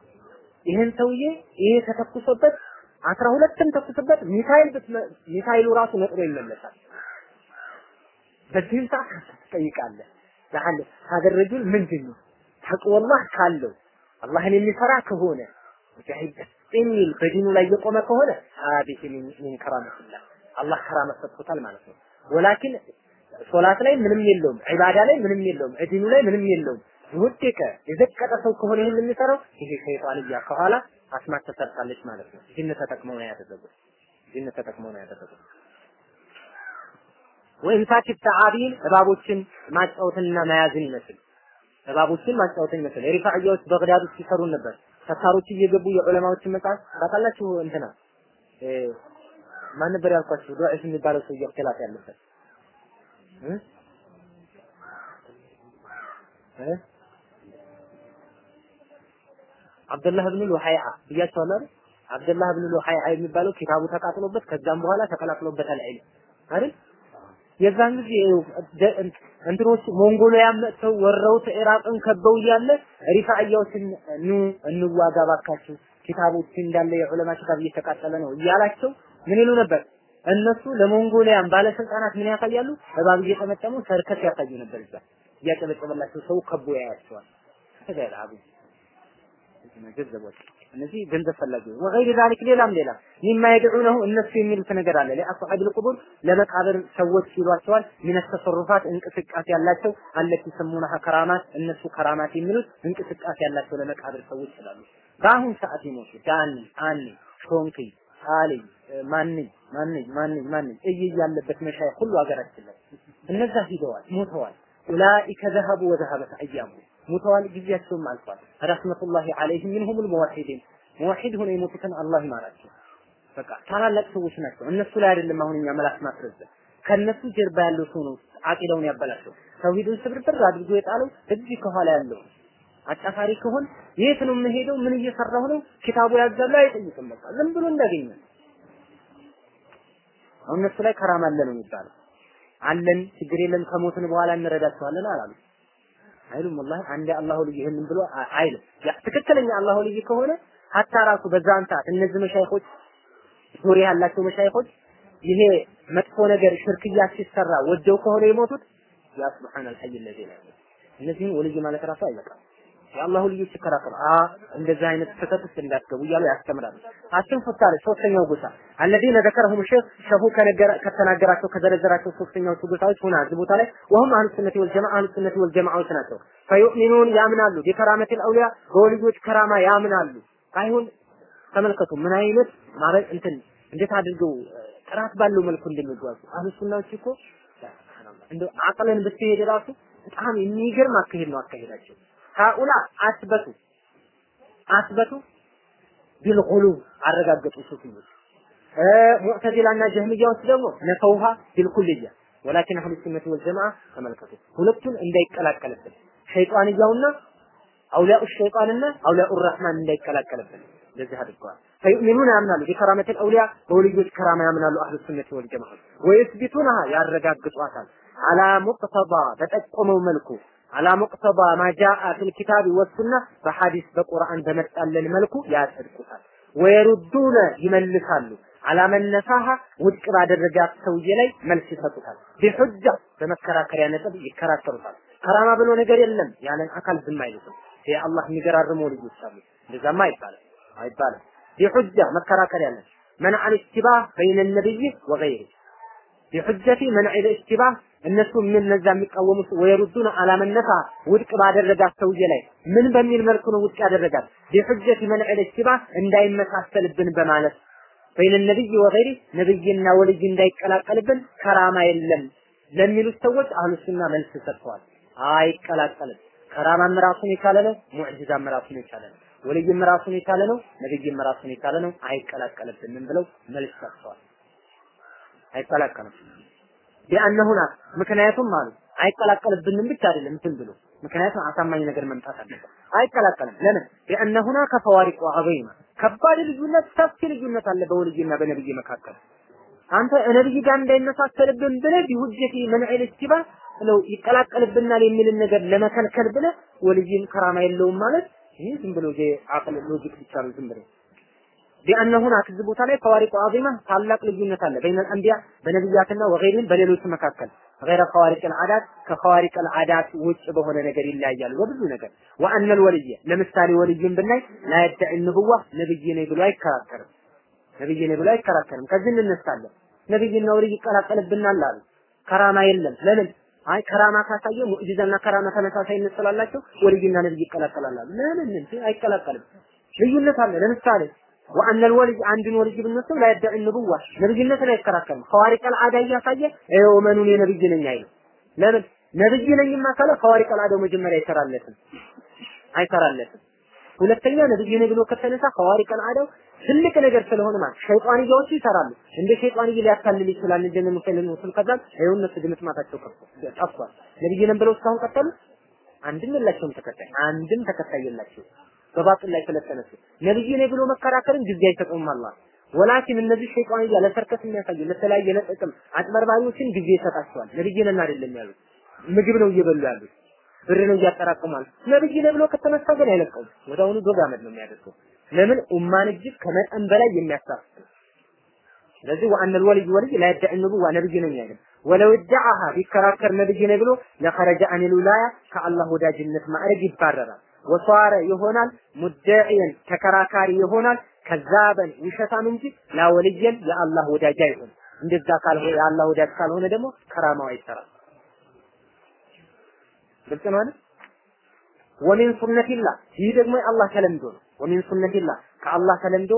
ይህን ሰውዬ ይሄ ተተኩሶበት አስራ ሁለትም ተኩሶበት ሚሳይል ሚሳይሉ ራሱ ነጥሮ ይመለሳል። በዚህም ሰዓት ትጠይቃለህ ለአለ ሀገር ረጁል ምንድን ነው ተቅወላህ ካለው አላህን የሚፈራ ከሆነ ሙጃሂድ የሚል በዲኑ ላይ የቆመ ከሆነ ሀዲህ ሚን ከራመትላህ አላህ ከራመ ሰጥቶታል ማለት ነው። ወላኪን ሶላት ላይ ምንም የለውም፣ ዒባዳ ላይ ምንም የለውም፣ ዲኑ ላይ ምንም የለውም። የወደቀ የዘቀጠ ሰው ከሆነ ይህን የሚሰራው ይሄ ሸይጣንያ ከኋላ አስማት ተሰርታለች ማለት ነው። ጅን ተጠቅመው ነው ያደረጉት። ጅን ተጠቅመው ነው ያደረጉት። ወኢምሳክ ተዓቢን እባቦችን ማጫወትና መያዝን ይመስል እባቦችን ማጫወትን ይመስል ሪፋዕያዎች በግዳድ ውስጥ ሲሰሩ ነበር። ተታሮች እየገቡ የዑለማዎችን መጽሐፍ ታውቃላችሁ። እንትና ማን ነበር ያልኳችሁ? ዱዓሽ የሚባለው ሰው እክትላፍ ያለበት እ እ አብደላህ ብን ሉሃይዓ ብያቸዋለሁ አይደል? አብደላህ ብን ሉሃይዓ የሚባለው ኪታቡ ተቃጥሎበት ከዛም በኋላ ተቀላቅሎበታል ዒልም አይደል? የዛን ጊዜ እንትኖች ሞንጎሊያን መጥተው ወረውት ኢራቅን ከበው እያለ ሪፋዕያዎችን ኑ እንዋጋ ባካችሁ ኪታቦች እንዳለ የዑለማ ኪታብ እየተቃጠለ ነው እያላቸው ምን ይሉ ነበር? እነሱ ለሞንጎሊያን ባለስልጣናት ምን ያሳያሉ? እባብ እየጠመጠሙ ሰርከስ ያሳዩ ነበር። እዛ እያጨበጨበላቸው ሰው ከቦ ያያቸዋል። ተገላቡ ገንዘቦች እነዚህ ገንዘብ ፈላጊ ወገይር ዛሊክ ሌላም ሌላ ሚማ የድዑነሁ እነሱ የሚሉት ነገር አለ ለአስሐብ ልቁቡር ለመቃብር ሰዎች ይሏቸዋል ሚነ ተሰሩፋት እንቅስቃሴ ያላቸው አለቲ ሰሙናሃ ከራማት እነሱ ከራማት የሚሉት እንቅስቃሴ ያላቸው ለመቃብር ሰዎች ይላሉ በአሁን ሰዓት ይሞቱ ዳኒ አኒ ሾንኪ አሊ ማንኝ ማንኝ ማንኝ ማንኝ እይ ያለበት መሻይ ሁሉ ሀገራችን ላይ እነዛ ሂደዋል ሞተዋል ኡላኢከ ዘሀቡ ወዘሀበት አያሙ ሙተዋል፣ ጊዜያቸውም አልፏል። ረህመቱላሂ ዐለይሂም ሚንሁም ልሙወሒዲን ሙወሒድ ሆነው የሞቱትን አላህ ይማራቸው። በቃ ታላላቅ ሰዎች ናቸው። እነሱ ላይ አይደለም አሁን እኛ መላክ ማስረዘም ከነሱ ጀርባ ያለው ሰው ነው አቂዳውን ያበላሸው። ተውሂዱን ስብርብር አድርጎ የጣለው እዚህ ከኋላ ያለው አጫፋሪ ከሆን የት ነው የምሄደው? ምን እየሰራሁ ነው? ኪታቡ ያዛሉ አይጠይቅም። በቃ ዝም ብሎ እንዳገኘ አሁን እነሱ ላይ ከራማ አለ ነው የሚባለው። አለን ችግር የለም ከሞትን በኋላ እንረዳቸዋለን አላሉ። አይሉም ወላሂ አንዴ አላሁ ልጅ ይህንን ብሎ አይልም። ያ ትክክለኛ አላሁ ልጅ ከሆነ ሀታ ራሱ በዛን ሰዓት እነዚህ መሻይኾች ዙሪያ ያላቸው መሻይኾች ይሄ መጥፎ ነገር ሽርክያ ሲሰራ ወደው ከሆነ የሞቱት ያ ሱብሃነል ሐይ الذي لا እነዚህን ወልይ ማለት ራሱ አይበቃም። የአላሁ ልጆች ይከራከሩ አ እንደዚህ አይነት ስህተት ውስጥ እንዳትገቡ እያሉ ያስተምራሉ። አስም ፉታሪ ሶስተኛው ጎሳ አለዚነ ዘከረሁም ሼህ ሸሁ ከተናገራቸው ከዘረዘራቸው ሶስተኛዎቹ ጎሳዎች ሆና እዚህ ቦታ ላይ ወሁም አህሉ ሱነቲ ወልጀማዓ አህሉ ሱነቲ ወልጀማዓዎች ናቸው። ፈዩእሚኑን ያምናሉ ቢከራመቲል አውሊያ በወልዮች ከራማ ያምናሉ። አይሁን ተመልከቱ ምን አይነት ማለት እንትን እንዴት አድርገው ጥራት ባለው መልኩ እንደሚጓዙ አህሉ ሱናዎች እኮ እንደው አቅለን ብትሄድ ራሱ በጣም የሚገርም አካሄድ ነው አካሄዳቸው። ሃኡላ አስበቱ አስበቱ ቢልጉሉ አረጋገጡ ሱፊዮች ሙዕተዚላና ጀህሚያዎች ደግሞ ነፈውሃ ቢልኩልያ ወላኪን አህሉ ሱነት ወልጀማዓ ተመልከቱ ሁለቱን እንዳይቀላቀልብን ሸይጣንያውና አውሊያኡ ሸይጣንና አውሊያኡ ረህማን እንዳይቀላቀልብን እንደዚህ አድርገዋል። ፈዩእሚኑን ያምናሉ ቢከራመቲል አውሊያ በወልዮች ከራማ ያምናሉ አህሉ ሱነት ወልጀማዓ ወይስቢቱንሃ ያረጋግጧታል አላ ሙቅተባ በጠቆመው መልኩ አላ ሙቅተባ ማጃአ ፊል ኪታቢ ወሱና በሐዲስ በቁርአን በመጣለን መልኩ ያጸድቁታል። ወየሩዱነ ይመልሳሉ አላመነሳሃ ውድቅ ባደረጋት ሰውዬ ላይ መልስ ይሰጡታል። ቢሑጃ በመከራከሪያ ነጥብ ይከራከሩታል። ከራማ ብሎ ነገር የለም ያለን አካል ዝም አይሉትም። የአላህ የሚገራርሙ ልጆች አሉ። እንደዛማ አይባልም አይባልም። ቢሑጃ መከራከሪያ ነጥብ መንዐ ልእስቲባህ በይነ ነቢይ ወገይሪ ቢሑጀቲ መንዕ ልእስቲባህ እነሱ ምን እነዛ የሚቃወሙት ወየሩዱን አላመነሳ ውድቅ ባደረጋት ሰውዬ ላይ ምን በሚል መልኩ ነው ውድቅ ያደረጋት? ቢሑጀቲ መንዕ ልእስቲባህ እንዳይመሳሰልብን በማለት በይነ ነብይ ወገይሪ ነብይና ወልይ እንዳይቀላቀልብን ከራማ የለም ለሚሉት ሰዎች አህሉ ሱና መልስ ሰጥተዋል። አይቀላቀልም። ከራማም ራሱን የቻለ ነው፣ ሙዕጂዛም ራሱን የቻለ ነው፣ ወልይም ራሱን የቻለ ነው፣ ነብይም ራሱን የቻለ ነው። አይቀላቀልብንም ብለው መልስ ሰጥተዋል። አይቀላቀልም ቢአነሁና ምክንያቱም አሉ አይቀላቀልብንም ብቻ አይደለም እንትን ብሎ ምክንያቱም አሳማኝ ነገር መምጣት አለበት። አይቀላቀልም። ለምን? ቢአነሁና ከፈዋሪቁ ዐዘይማ ከባድ ልዩነት፣ ሰፊ ልዩነት አለ በወልይና በነብይ መካከል። አንተ ነብይ ጋር እንዳይመሳሰልብን ብለህ ቢሁጀቲ መንዒል እስቲባ ብለው ይቀላቀልብናል የሚልን ነገር ለመከልከል ብለህ ወልይን ከራማ የለውም ማለት ይህ ዝም ብሎ አቅል ሎጂክ ብቻ ነው ዝም ብሎ ቢአነ ሁናክ እዚህ ቦታ ላይ ፈዋሪቁ ዐዚማ ታላቅ ልዩነት አለ በይነ አንቢያ በነቢያትና ወገይሪም በሌሎች መካከል ገይረ ፈዋሪቅ አልዓዳት ከፈዋሪቅ አልዓዳት ውጭ በሆነ ነገር ይለያያሉ በብዙ ነገር ወአነ ልወልየ ለምሳሌ ወልይን ብናይ ላየደዒ ንቡዋ ነብይ ነኝ ብሎ አይከራከርም ነብይ ነኝ ብሎ አይከራከርም ከዚህ እንነሳለን ነብይና ወልይ ይቀላቀልብናል አሉ ከራማ የለም ለምን አይ ከራማ ካሳየ ሙዕጂዛና ከራማ ተመሳሳይነት ስላላቸው ወልይና ነብይ ይቀላቀላሉ ለምን እንዴ አይቀላቀልም ልዩነት አለ ለምሳሌ ወአነ الولي አንድን ወልይ ብንወስድ ላይ يدعي النبوة ነብይነትን አይከራከርም ኸዋሪቅ አልዓዳ እያሳየ ይኸው መኑን የነብይ ነኝ አይልም ለምን ነብይ ነኝማ ካለ ኸዋሪቅ አልዓዳው መጀመሪያ አይሰራለትም አይሰራለትም ሁለተኛ ነብይ ነኝ ብሎ ከተነሳ ኸዋሪቅ አልዓዳው ትልቅ ነገር ስለሆነ ማለት ሸይጣንያዎቹ ይሰራሉ እንደ ሸይጣንዬ ሊያታልል ይችላል እንደ ሙሰሊም ወስል ከዛም ይኸው እነሱ ድምጥማታቸው ጠፍቷል ነብይ ነን ብለው እስካሁን ቀጠሉ አንድም የላቸውም ተከታይ አንድም ተከታይ የላቸውም በባጥል ላይ ስለተነሱ ነብይ ነኝ ብሎ መከራከርን ጊዜ አይሰጡም አላህ ወላኪን እነዚህ ሸይጣንያ ለሰርከስ የሚያሳዩ ለተለያየ ለጥቅም አጭበርባሪዎችን ጊዜ ይሰጣቸዋል ነብይ ነን አይደለም ያሉት ምግብ ነው እየበሉ ያሉት ብር ነው እያጠራቅማል ነብይ ነኝ ብሎ ከተነሳ ግን አይለቀውም ወዲያውኑ ዶግ አመድ ነው የሚያደርገው ለምን ኡማን እጅግ ከመጠን በላይ የሚያሳፍር ስለዚህ ወአነ الولي ወልይ لا يدعي النبوة ነብይ ነኝ አይልም ወለው ادعاها ቢከራከር ነብይ ነኝ ብሎ ለخرج عن الولاية ከአላህ ወዳጅነት ማዕረግ ይባረራል ወሷረ ይሆናል ሙደዒየን ተከራካሪ ይሆናል ከዛበን ውሸታም እንጂ ላወልየን የአላህ ወዳጅ አይሆን እንደዛ ካልሆነ የአላህ ወዳጅ ካልሆነ ደግሞ ከራማው አይሰራም ግልጽ ነው አይደል ወሚን ሱነቲላህ ይህ ደግሞ የአላህ ተለምዶ ነው ወሚን ሱነቲላህ ከአላህ ተለምዶ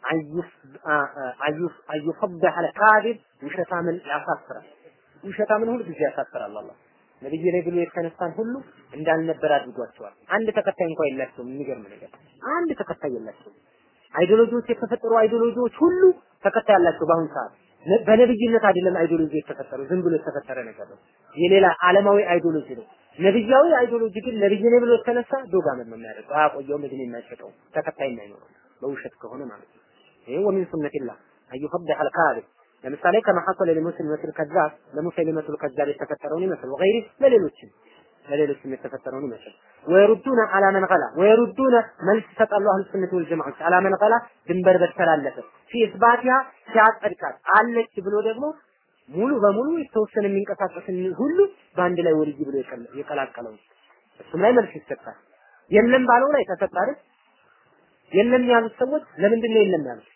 አዩፈድሐ አልካዚብ ውሸታምን ያሳፍራል ውሸታምን ሁሉ ጊዜ ያሳፍራል አላህ ነብይ ላይ ብሎ የተነሳን ሁሉ እንዳልነበር አድርጓቸዋል። አንድ ተከታይ እንኳን የላቸውም። የሚገርም ነገር አንድ ተከታይ የላቸውም። አይዲዮሎጂዎች የተፈጠሩ አይዲዮሎጂዎች ሁሉ ተከታይ ያላቸው በአሁኑ ሰዓት በነብይነት አይደለም አይዲዮሎጂ የተፈጠሩ ዝም ብሎ የተፈጠረ ነገር ነው። የሌላ ዓለማዊ አይዲዮሎጂ ነው። ነብያዊ አይዲዮሎጂ ግን ነብይ ነኝ ብሎ የተነሳ ዶግ አመድ ነው የሚያደርገው። አያቆየውም፣ እድሜ የማይሰጠው ተከታይ የማይኖረው በውሸት ከሆነ ማለት ነው። ይሄ ወሚን ሱነቲላህ አዩፈድሐ አልካዚብ ለምሳሌ ከማ ሐሰለ ለሙስሊመቱል ከዛብ ለሙሰሊመቱል ከዛብ የተፈጠረውን ይመስል ወገይሪ ለሌሎችም ለሌሎችም የተፈጠረውን ይመስል ወይሩዱነ አላ መን ገላ ወይሩዱነ መልስ ይሰጣሉ አህሉ ሱነት ወል ጀማዓት አላ መን ገላ ድንበር በተላለፈ ፊ ኢስባቲሃ ሲያጸድቃት አለች ብሎ ደግሞ ሙሉ በሙሉ የተወሰነ የሚንቀሳቀስን ሁሉ በአንድ ላይ ወልይ ብሎ የቀላቀለው እሱም ላይ መልስ ይሰጣል። የለም ባለው ላይ ተሰጠ አይደል? የለም ያሉት ሰዎች ለምንድን ነው የለም ያሉት?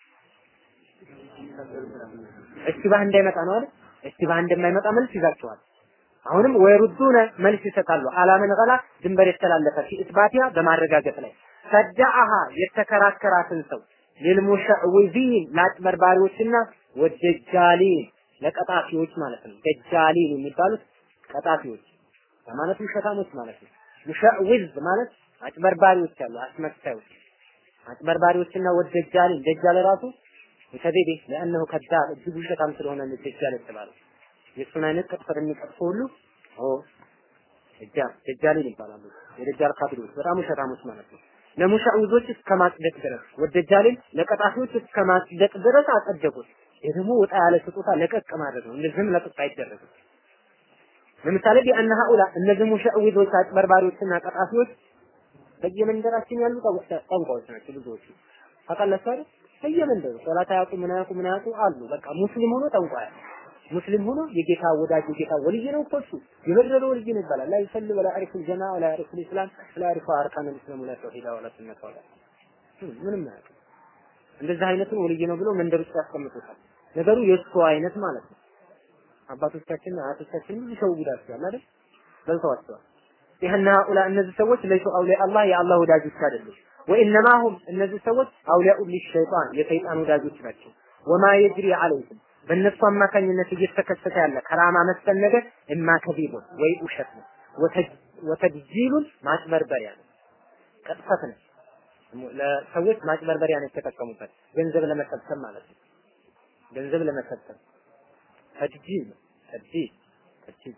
እስቲባህ እንዳይመጣ ነው አይደል? እስቲባህ እንደማይመጣ መልስ ይዛቸዋል። አሁንም ወይሩዱነ መልስ ይሰጣሉ። አላምን ገላ ድንበር የተላለፈ ፊ ኢስባቲያ በማረጋገጥ ላይ ሰዳአሃ የተከራከራትን ሰው ሊልሙሸዕዊዚን ለአጭበርባሪዎችና ወደጃሊን ለቀጣፊዎች ማለት ነው። ደጃሊን የሚባሉት ቀጣፊዎች ማለት ውሸታሞች ማለት ነው። ሙሸዕዊዝ ማለት አጭበርባሪዎች አሉ፣ አስመሳዮች አጭበርባሪዎችና ወደጃሊን ደጃል ራሱ የተቤዴ ለአንሁ ከዳብ እጅግ ውሸታም ስለሆነ ነው ደጃል የተባለው። የእሱን አይነት ቅጥፈት የሚቀጥፉ ሁሉ ኦ ደጃል ደጃሊን ይባላሉ። የደጃል ካፊሮች በጣም ውሸታሞች ማለት ነው። ለሙሻዊዞች እስከ ማጽደቅ ድረስ ወደጃሊን ለቀጣፊዎች እስከ ማጽደቅ ድረስ አጸደቁት። ይህ ደግሞ ወጣ ያለ ስጦታ ለቀቅ ማድረግ ነው። እንደዚህም ለቀቅ አይደረግም። ለምሳሌ ቢአነ ሀኡላ እነዚህ ሙሻዊዞች አጭበርባሪዎችና ቀጣፊዎች በየመንደራችን ያሉ ጠንቋዮች ናቸው ብዙዎቹ። ታውቃላችሁ አይደል? በየመንደሩ ሶላት አያውቁ ምን አያውቁ ምን አያውቁ አሉ። በቃ ሙስሊም ሆኖ ጠንቋይ ሙስሊም ሆኖ የጌታ ወዳጅ የጌታ ወልይ ነው እኮ እሱ የበደለ ወልይ ነው ይባላል። ላ ይሰል ወላ ያዕሪፉ ልጀማ ወላ ያዕሪፉ ልእስላም ወላ ያዕሪፉ አርካን ልእስላም ወላ ተውሂዳ ወላ ሱነት ወላ ምንም አያውቅም። እንደዚህ አይነቱን ወልይ ነው ብሎ መንደር ውስጥ ያስቀምጡታል። ነገሩ የእሱ አይነት ማለት ነው። አባቶቻችን አያቶቻችን ብዙ ሰው ጉዳቸዋል አይደል? በልተዋቸዋል። ይህና ኡላ እነዚህ ሰዎች ለይሱ አውሊያ አላህ የአላህ ወዳጆች አይደሉም። ወኢነማ ሁም እነዚህ ሰዎች አውሊያኡ ሊሸይጣን የሰይጣን ወዳጆች ናቸው። ወማ የጅሪ አለይኩም በእነሱ አማካኝነት እየተከሰተ ያለ ከራማ መሰል ነገር እማ ከዚቡን ወይ ውሸት ነው፣ ወተጅጂሉን ማጭበርበሪያ ነው፣ ቅጥፈት ነው። ለሰዎች ማጭበርበሪያ ነው የተጠቀሙበት ገንዘብ ለመሰብሰብ ማለት ነው። ገንዘብ ለመሰብሰብ ተጅጂል ነው። ተጅጂል ተጅጂል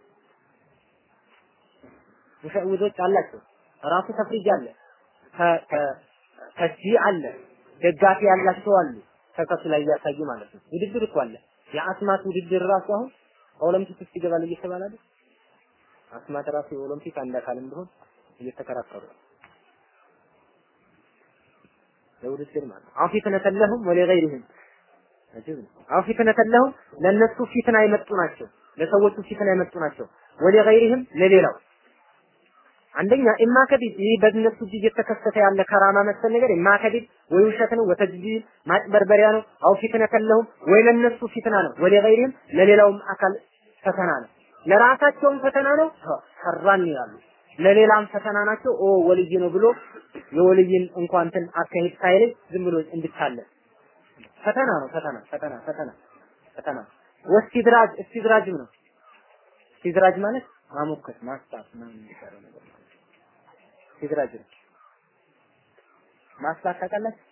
ሙሸውዶች አላቸው። ራሱ ተፍሪጅ አለ፣ ተስጂዕ አለ፣ ደጋፊ ያላቸው አሉ። ከከሱ ላይ እያሳዩ ማለት ነው። ውድድር እኮ አለ። የአስማት ውድድር ራሱ አሁን ኦሎምፒክ ውስጥ ይገባል እየተባለ አይደል? አስማት ራሱ የኦሎምፒክ አንድ አካል እንደሆን እየተከራከሩ ለውድድር ማለት ነው። አሁን ፊትነተ ለሁም ወለገይሪህም አጅብ ነው። አሁን ፊትነተ ለሁም ለነሱ ፊትና የመጡ ናቸው። ለሰዎቹ ፊትና የመጡ ናቸው። ወለገይሪህም ለሌላው አንደኛ ኢማ ከዲብ ይህ በእነሱ እጅ እየተከሰተ ያለ ከራማ መሰል ነገር ኢማ ከዲብ ወይ ውሸት ነው፣ ወተጅጂል ማጭበርበሪያ ነው፣ አው ፊትነ ከለሁም ወይ ለነሱ ፊትና ነው፣ ወለ ገይሪህም ለሌላውም አካል ፈተና ነው። ለራሳቸውም ፈተና ነው፣ ሰራን ይላሉ። ለሌላም ፈተና ናቸው። ኦ ወልይ ነው ብሎ የወልይን እንኳን እንትን አካሄድ ሳይለይ ዝም ብሎ እንድታለ ፈተና ነው። ፈተና ፈተና ፈተና ፈተና ወስቲድራጅ እስቲድራጅም ነው። እስቲድራጅ ማለት ማሞከት ማስጣት ምናምን የሚባለው ነገር ማለት ሲድራጅ ነው። ማስጣት ታውቃላችሁ?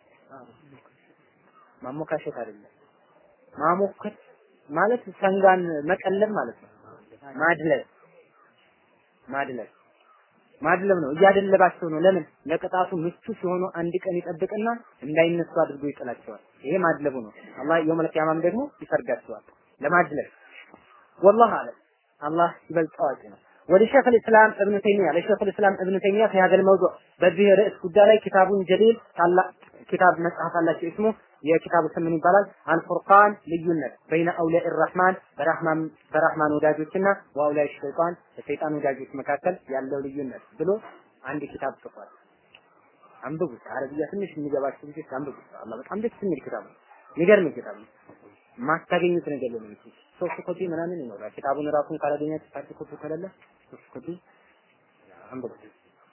ማሞካሸት አይደለም። ማሞከት ማለት ሰንጋን መቀለብ ማለት ነው። ማድለብ ማድለብ ማድለብ ነው። እያደለባቸው ነው። ለምን? ለቅጣቱ ምቹ ሲሆኑ አንድ ቀን ይጠብቅና እንዳይነሱ አድርጎ ይጥላቸዋል። ይሄ ማድለቡ ነው። አላህ የውመል ቂያማም ደግሞ ይፈርዳቸዋል ለማድለብ ወላሂ አለም አላህ ይበልጥ አዋቂ ነው። ولشيخ الاسلام ابن تيميه لشيخ الاسلام ابن تيميه في هذا الموضوع በዚህ ርዕስ ጉዳይ ላይ ኪታቡን ጀሊል ታላቅ ኪታብ መጽሐፍ አላቸው እስሙ የኪታቡ ስም ምን ይባላል? አልፉርቃን ልዩነት በይነ አውሊያ الرحمن በራህማን በራህማን ወዳጆችና ወአውሊያ ሸይጣን በሰይጣን ወዳጆች መካከል ያለው ልዩነት ብሎ አንድ ኪታብ ጽፏል። አንብቡት። አረብያ ትንሽ የሚገባችሁ ልጆች አንብቡት። አላህ በጣም ደስ የሚል ኪታብ ነው። የሚገርም ኪታብ ነው። ማታገኙት ነገር የለም። ሶስት ኮፒ ምናምን ይኖራል። ኪታቡን ራሱን ካላገኛችሁ ፓርቲ ኮፒ ከሌለ ሶስት ኮፒ አንብቡት።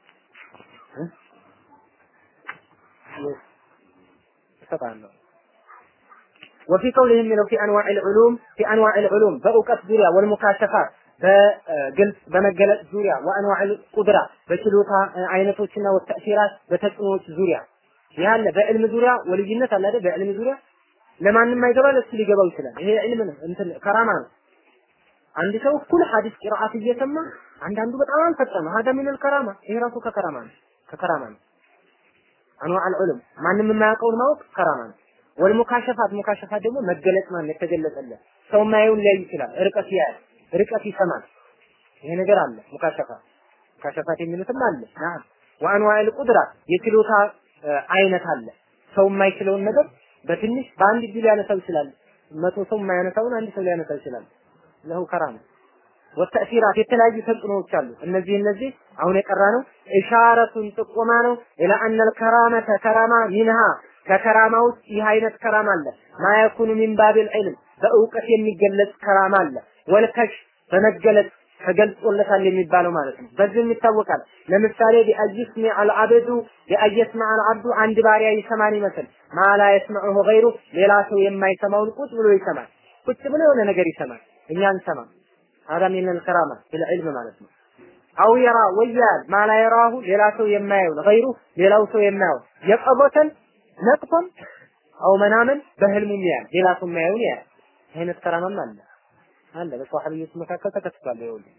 እሰጣለሁ። ወፊ ቀውሊህ የሚለው ፊ አንዋዕ ልዑሉም ፊ አንዋዕ ልዑሉም በእውቀት ዙሪያ ወልሙካሸፋት በግልጽ በመገለጽ ዙሪያ ወአንዋዕ ቁድራ በችሎታ አይነቶችና ወተእሲራት በተጽዕኖዎች ዙሪያ ያለ በዕልም ዙሪያ ወልይነት አለ አይደል? በዕልም ዙሪያ ለማንም አይገባ ለሱ ሊገባው ይችላል። ይሄ ዕልም ነው፣ እንትን ከራማ ነው። አንድ ሰው እኩል ሐዲስ ቂራአት እየሰማ አንዳንዱ በጣም ፈጠነ ነው። ሀዳ ሚነል ከራማ ይሄ ራሱ ከከራማ ነው፣ ከከራማ ነው። አንዋዕ አልዑሉም ማንም የማያውቀውን ማወቅ ከራማ ነው። ወልሙካሸፋት ሙካሸፋት ደግሞ መገለጽ ማለት የተገለጸለት ሰው ማየውን ሊያይ ይችላል። ርቀት ያያል፣ ርቀት ይሰማል። ይሄ ነገር አለ። ሙካሸፋት ሙካሸፋት የሚሉትም አለ። ናም ወአንዋዕ ቁድራ የችሎታ አይነት አለ። ሰው የማይችለውን ነገር በትንሽ በአንድ እጅ ሊያነሳው ይችላል። መቶ ሰው የማያነሳውን አንድ ሰው ሊያነሳው ይችላል። ለሁ ከራማ ወተእሲራት የተለያዩ ተጽዕኖዎች አሉ። እነዚህ እነዚህ አሁን የቀራ ነው ኢሻረቱን ጥቆማ ነው ኢላ አነል ከራመተ ከራማ ሚንሃ ከከራማ ውስጥ ይህ አይነት ከራማ አለ ማ የኩኑ ሚን ባቢል ዒልም በእውቀት የሚገለጽ ከራማ አለ ወልከሽ በመገለጽ ተገልጾለታል የሚባለው ማለት ነው። በዚህም ይታወቃል። ለምሳሌ ቢአይስሚ አልዓብዱ ቢአይስማ አልዓብዱ አንድ ባሪያ ይሰማን ይመስል ማላ የስመዑሁ ገይሩ ሌላ ሰው የማይሰማውን ቁጭ ብሎ ይሰማል። ቁጭ ብሎ የሆነ ነገር ይሰማል፣ እኛ አንሰማም። هذا من الكرامة في العلم ማለት ነው። አው የራ ወያል ማላ የራሁ ሌላ ሰው የማየውን ገይሩ ሌላው ሰው የማየው የቀቦተን ነቅቶን አው መናመን በህልሙም ያያል ሌላ ሰው የማየውን ያያል። አይነት ከራማም አለ አለ በሷሐቢዎች መካከል ተከስቷል። ይኸውልህ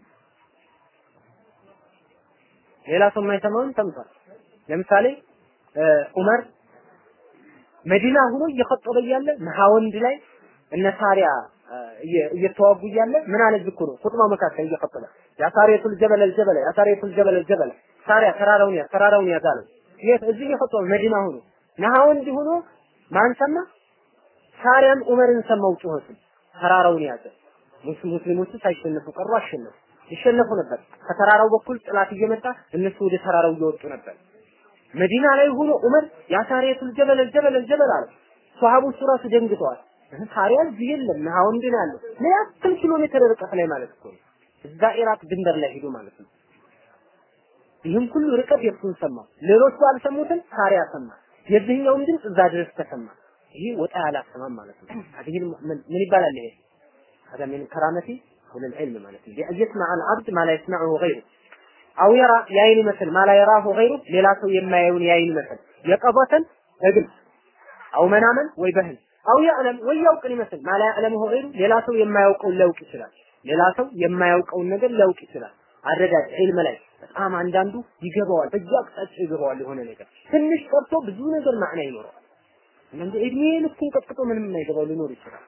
ሌላ ሰው የማይሰማውን ሰምቷል። ለምሳሌ ዑመር መዲና ሆኖ እየኸጠበ እያለ መሐወንድ ላይ እነ ሳሪያ እየተዋጉ እያለ ምን አለ ዝኩ ነው ኹጥባ መካከል እየኸጠበ ያ ሳሪያቱል ጀበል አልጀበል ያ ሳሪያቱል ጀበል አልጀበል ሳሪያ ተራራውን ያ ተራራውን ያዛለ የት እዚህ እየኸጠበ መዲና ሆኖ መሐወንድ ሆኖ ማን ሰማ? ሳሪያም ዑመርን ሰማው ጩኸቱን ተራራውን ያዘ። ሙስሊሞቹ ሳይሸነፉ ቀሩ፣ አሸነፉ። ይሸነፉ ነበር። ከተራራው በኩል ጥላት እየመጣ እነሱ ወደ ተራራው እየወጡ ነበር። መዲና ላይ ሆኖ ዑመር ያ ሳሪያቱል ጀበል ጀበል ጀበል አለ። ሷሃቦቹ ራሱ ደንግጠዋል። ሳሪያ እዚህ የለም ናውንድ ነው ያለው። ምን ያክል ኪሎ ሜትር ርቀት ላይ ማለት እኮ ነው። እዛ ኢራቅ ድንበር ላይ ሄዶ ማለት ነው። ይህም ሁሉ ርቀት የእሱን ሰማ። ሌሎቹ አልሰሙትን ሳሪያ ሰማ። የዚህኛውም ድምፅ እዛ ድረስ ተሰማ። ይሄ ወጣ ያለ አሰማም ማለት ነው። አዲህ ምን ይባላል ይሄ? هذا من كرامتي وللعلم مالتي بأن يسمع العبد ما لا يسمعه غيره أو يرى يعين مثل ما لا يراه غيره ሌላ ሰው የማያዩን ያይን مثل የቀበተን በግልጽ أو መናመን ወይ በህል أو يعلم ወይ ያውቅን ይመስል ما لا يعلمه غيره ሌላ ሰው የማያውቀውን ሊያውቅ ይችላል ሌላ ሰው የማያውቀውን ነገር ሊያውቅ ይችላል አረዳድ ዒልም ላይ በጣም አንዳንዱ ይገባዋል በየአቅጣጫው ይገባዋል የሆነ ነገር ትንሽ ቀርቶ ብዙ ነገር ማዕና ይኖረዋል እንደ እድሜ ልኩን ቀጥቅጦ ምንም የማይገባው ሊኖር ይችላል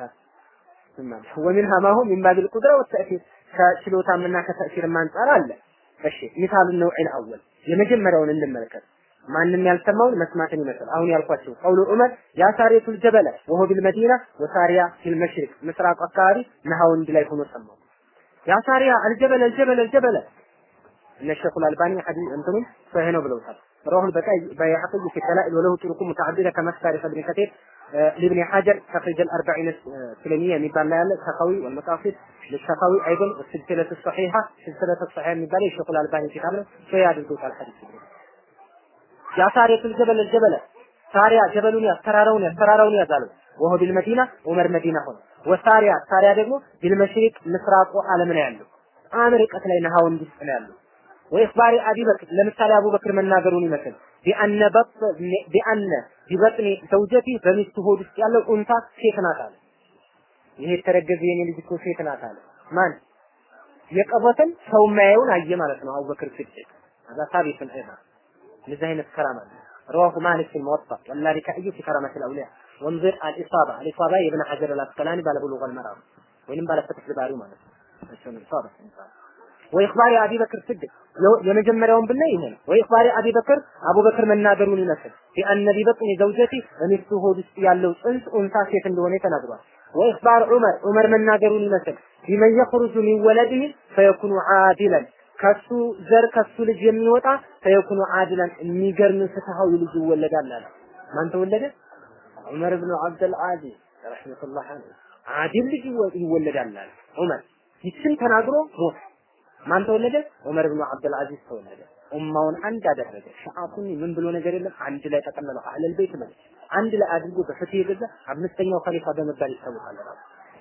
ومنها ما هو من باب القدرة والتأثير ከችሎታምና ከተእሲርም አንጻር አለ። እሺ ሚሳሉ ነው አወል የመጀመሪያውን እንመልከት። ማንም ያልሰማውን መስማትን ይመስል አሁን ያልኳቸው ቀውሉ ዑመር ያ ሳሪየቱል ጀበለ ወሆ ቢልመዲና ወሳሪያ ፊል መሽሪቅ ምስራቅ አካባቢ ነሐውንድ ላይ ሆኖ ሰማው። ያ ሳሪያ አልጀበለ አልጀበለ አልጀበለ እነ ሸኹል አልባኒ ሐዲስ እንትኑም ሰሂህ ነው ብለውታል። رواه البكائي بيحقي في الدلائل وله طرق متعددة كما تاريخ ابن كثير لابن حجر تخرج الأربعين السلمية ميبان لا السخاوي والمقاصد للسخاوي أيضا والسلسلة الصحيحة سلسلة الصحيحة ميبان الشيخ الألباني في كتابه شوية هذا القوة الحديث يا سارية الجبل الجبل سارية جبل يا ترارون يا ترارون يا زالو وهو بالمدينة عمر مدينة هون وسارية سارية ደግሞ بالمشرق ምስራቁ ዓለም ነው ያለው አሜሪካት ላይ ነሃውን ዲስ ነው ያለው ወኢኽባሪ አቢ በክር ለምሳሌ አቡበክር መናገሩን ይመስል ቢአነ በጥ ቢአነ ቢበጥኒ ዘውጀቲ በሚስቱ ሆድ ውስጥ ያለው ኡንታ ሴት ናት አለ። ይሄ የተረገዘ የኔ ልጅ እኮ ሴት ናት አለ። ማን የቀበተን ሰው የማያየውን አየ ማለት ነው። አቡበክር ሲድቅ هذا ثابت ايضا እንደዚህ አይነት ከራማ رواه مالك في الموطأ واللالكائي في كرامة الأولياء وانظر الإصابة الإصابة ابن حجر الأسقلاني باله بلوغ المرام وإن باله فتح الباري ማለት ነው الإصابة ወኢኽባሪ አቢ በክር ስድቅ የመጀመሪያውን ብናይ ይሄ ነው። ወኢኽባሪ አቢ በክር አቡበክር መናገሩን ይመስል ቢአነ ቢበጥኒ ዘውጀቲ በሚስቱ ሆድ ውስጥ ያለው ጽንስ ኡንሳ ሴት እንደሆነ ተናግሯል። ወኢኽባር ዑመር ዑመር መናገሩን ይመስል ቢመን የኽሩጁ ሚን ወለዲህ ፈየኩኑ ዓዲለን ከሱ ዘር ከሱ ልጅ የሚወጣ ፈየኩኑ ዓዲለን የሚገርም ፍትሃዊ ልጅ ይወለዳል አለ። ማን ተወለደ? ዑመር ብኑ አብደል ዓዚዝ ረሕመቱላህ ዐለይህ ዓዲል ልጅ ይወለዳል አለ ዑመር። ይችን ተናግሮ ሞት ማን ተወለደ? ዑመር ብኑ አብዱል አዚዝ ተወለደ። ኡማውን አንድ አደረገ። ሸአቱን ምን ብሎ ነገር የለም አንድ ላይ ጠቀለለው። አህለል ቤት ማለት አንድ ላይ አድርጎ በፍትህ የገዛ አምስተኛው ኸሊፋ በመባል ይታወቃል። ራሱ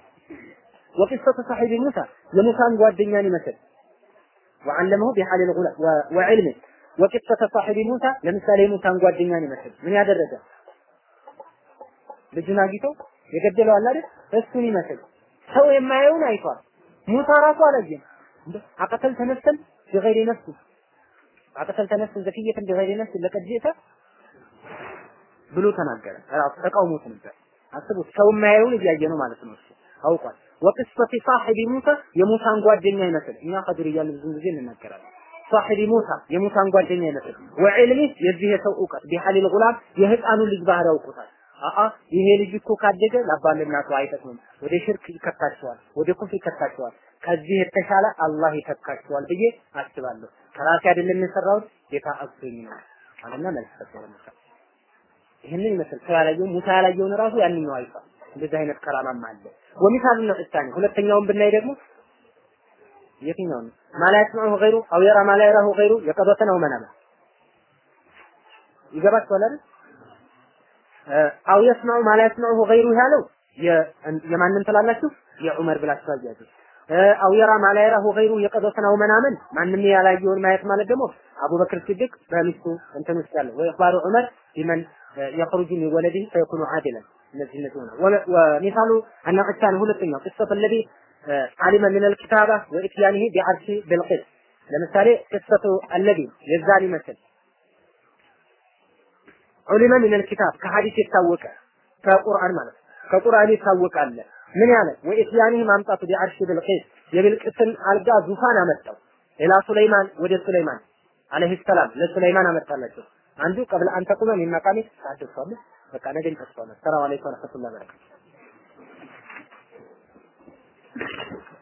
ወቂሰቱ ሰሒቢ ሙሳ የሙሳን ጓደኛን ይመስል ወዓለመሁ ቢሐሊል ጉላ ወዕልም ወቂሰተ ሰሒቢ ሙሳ ለምሳሌ የሙሳን ጓደኛን ይመስል ምን ያደረገ ልጁን አግኝቶ የገደለው አለ አይደል? እሱን ይመስል ሰው የማየውን አይቷል። ሙሳ ራሱ አላየም። አቀተል ተነፍሰን بغير نفس አቀተል ተነፍሰን ዘክየትን بغير نفس ለቀድ ጅእተ ብሎ ተናገረ። ራሱ ተቃውሞት ነበር። አስቡት ሰው የማያየውን እያየ ነው ማለት ነው። እሱ አውቋል። ወቅስፈቲ ሳሒቢ ሙሳ የሙሳን ጓደኛ ይመስል እኛ ከድር እያልን ብዙ ጊዜ እንናገራለን። ሳሒቢ ሙሳ የሙሳን ጓደኛ ይመስል ወዕልሚ የዚህ የሰው እውቀት ቢሐሊል ጉላም የህፃኑን ልጅ ባህሪ ያውቁታል። አአ ይሄ ልጅ እኮ ካደገ ለአባትና እናቱ አይጠቅምም፣ ወደ ሽርክ ይከታቸዋል፣ ወደ ኩፍር ይከታቸዋል። ከዚህ የተሻለ አላህ ይተካቸዋል ብዬ አስባለሁ። ከራሴ አይደለም የሰራሁት ጌታ አግዞኝ ነው አለና መልስ ሰጠ ሙሳ። ይህንን ይመስል ሰው ያላየው ሙሳ ያላየውን ራሱ ያንኛው አይቷል። እንደዚህ አይነት ከራማም አለ። ወሚሳሉ ነው እታኒ ሁለተኛውን ብናይ ደግሞ የትኛው ነው? ማላ ያስማዑ ገይሩ አው የራ ማላ የራሁ ገይሩ የቀበተ ነው መናማ ይገባችኋል አይደል? አው የስማዑ ማላ ያስማዑ ገይሩ ያለው የማንን ትላላችሁ? የዑመር ብላችሁ አያዙ። አው የራ ማላ የራሁ ገይሩ የቀበተ ነው መናመን ማንም ያላየውን ማየት ማለት ደግሞ አቡበክር ሲድቅ በሚስቱ እንትን ውስጥ ያለው ወይ ኢኽባሩ ዑመር ቢመን የኽሩጁ ሚን ወለዲህ ፈየኩኑ ዓዲለን እነዚህ እነዚህ ሆነ ወሚሳሉ አናቅቻን ሁለተኛው ቅሰት ለዚ አሊመ ምን አልኪታባ ወኢትያኒሂ ቢዐርሺ ብልቂስ ለምሳሌ ቅሰቱ አለዚ የዛን ይመስል ዑሊመ ምን አልኪታብ ከሐዲስ የታወቀ ከቁርአን ማለት ከቁርአን የታወቀ አለ ምን ያለ ወኢትያኒሂ ማምጣቱ ቢዐርሺ ብልቂስ የብልቅስን አልጋ ዙፋን አመጣው ኢላ ሱለይማን ወደ ሱለይማን አለይሂ ሰላም ለሱለይማን አመጣላቸው አንዱ ቀብለ አንተ ቁመ ሚን መቃሚ ታደርሷል በቃ ነገ እንጠቅሰዋለን ሰላም አለይኩም ወረህመቱላሂ ወበረካቱ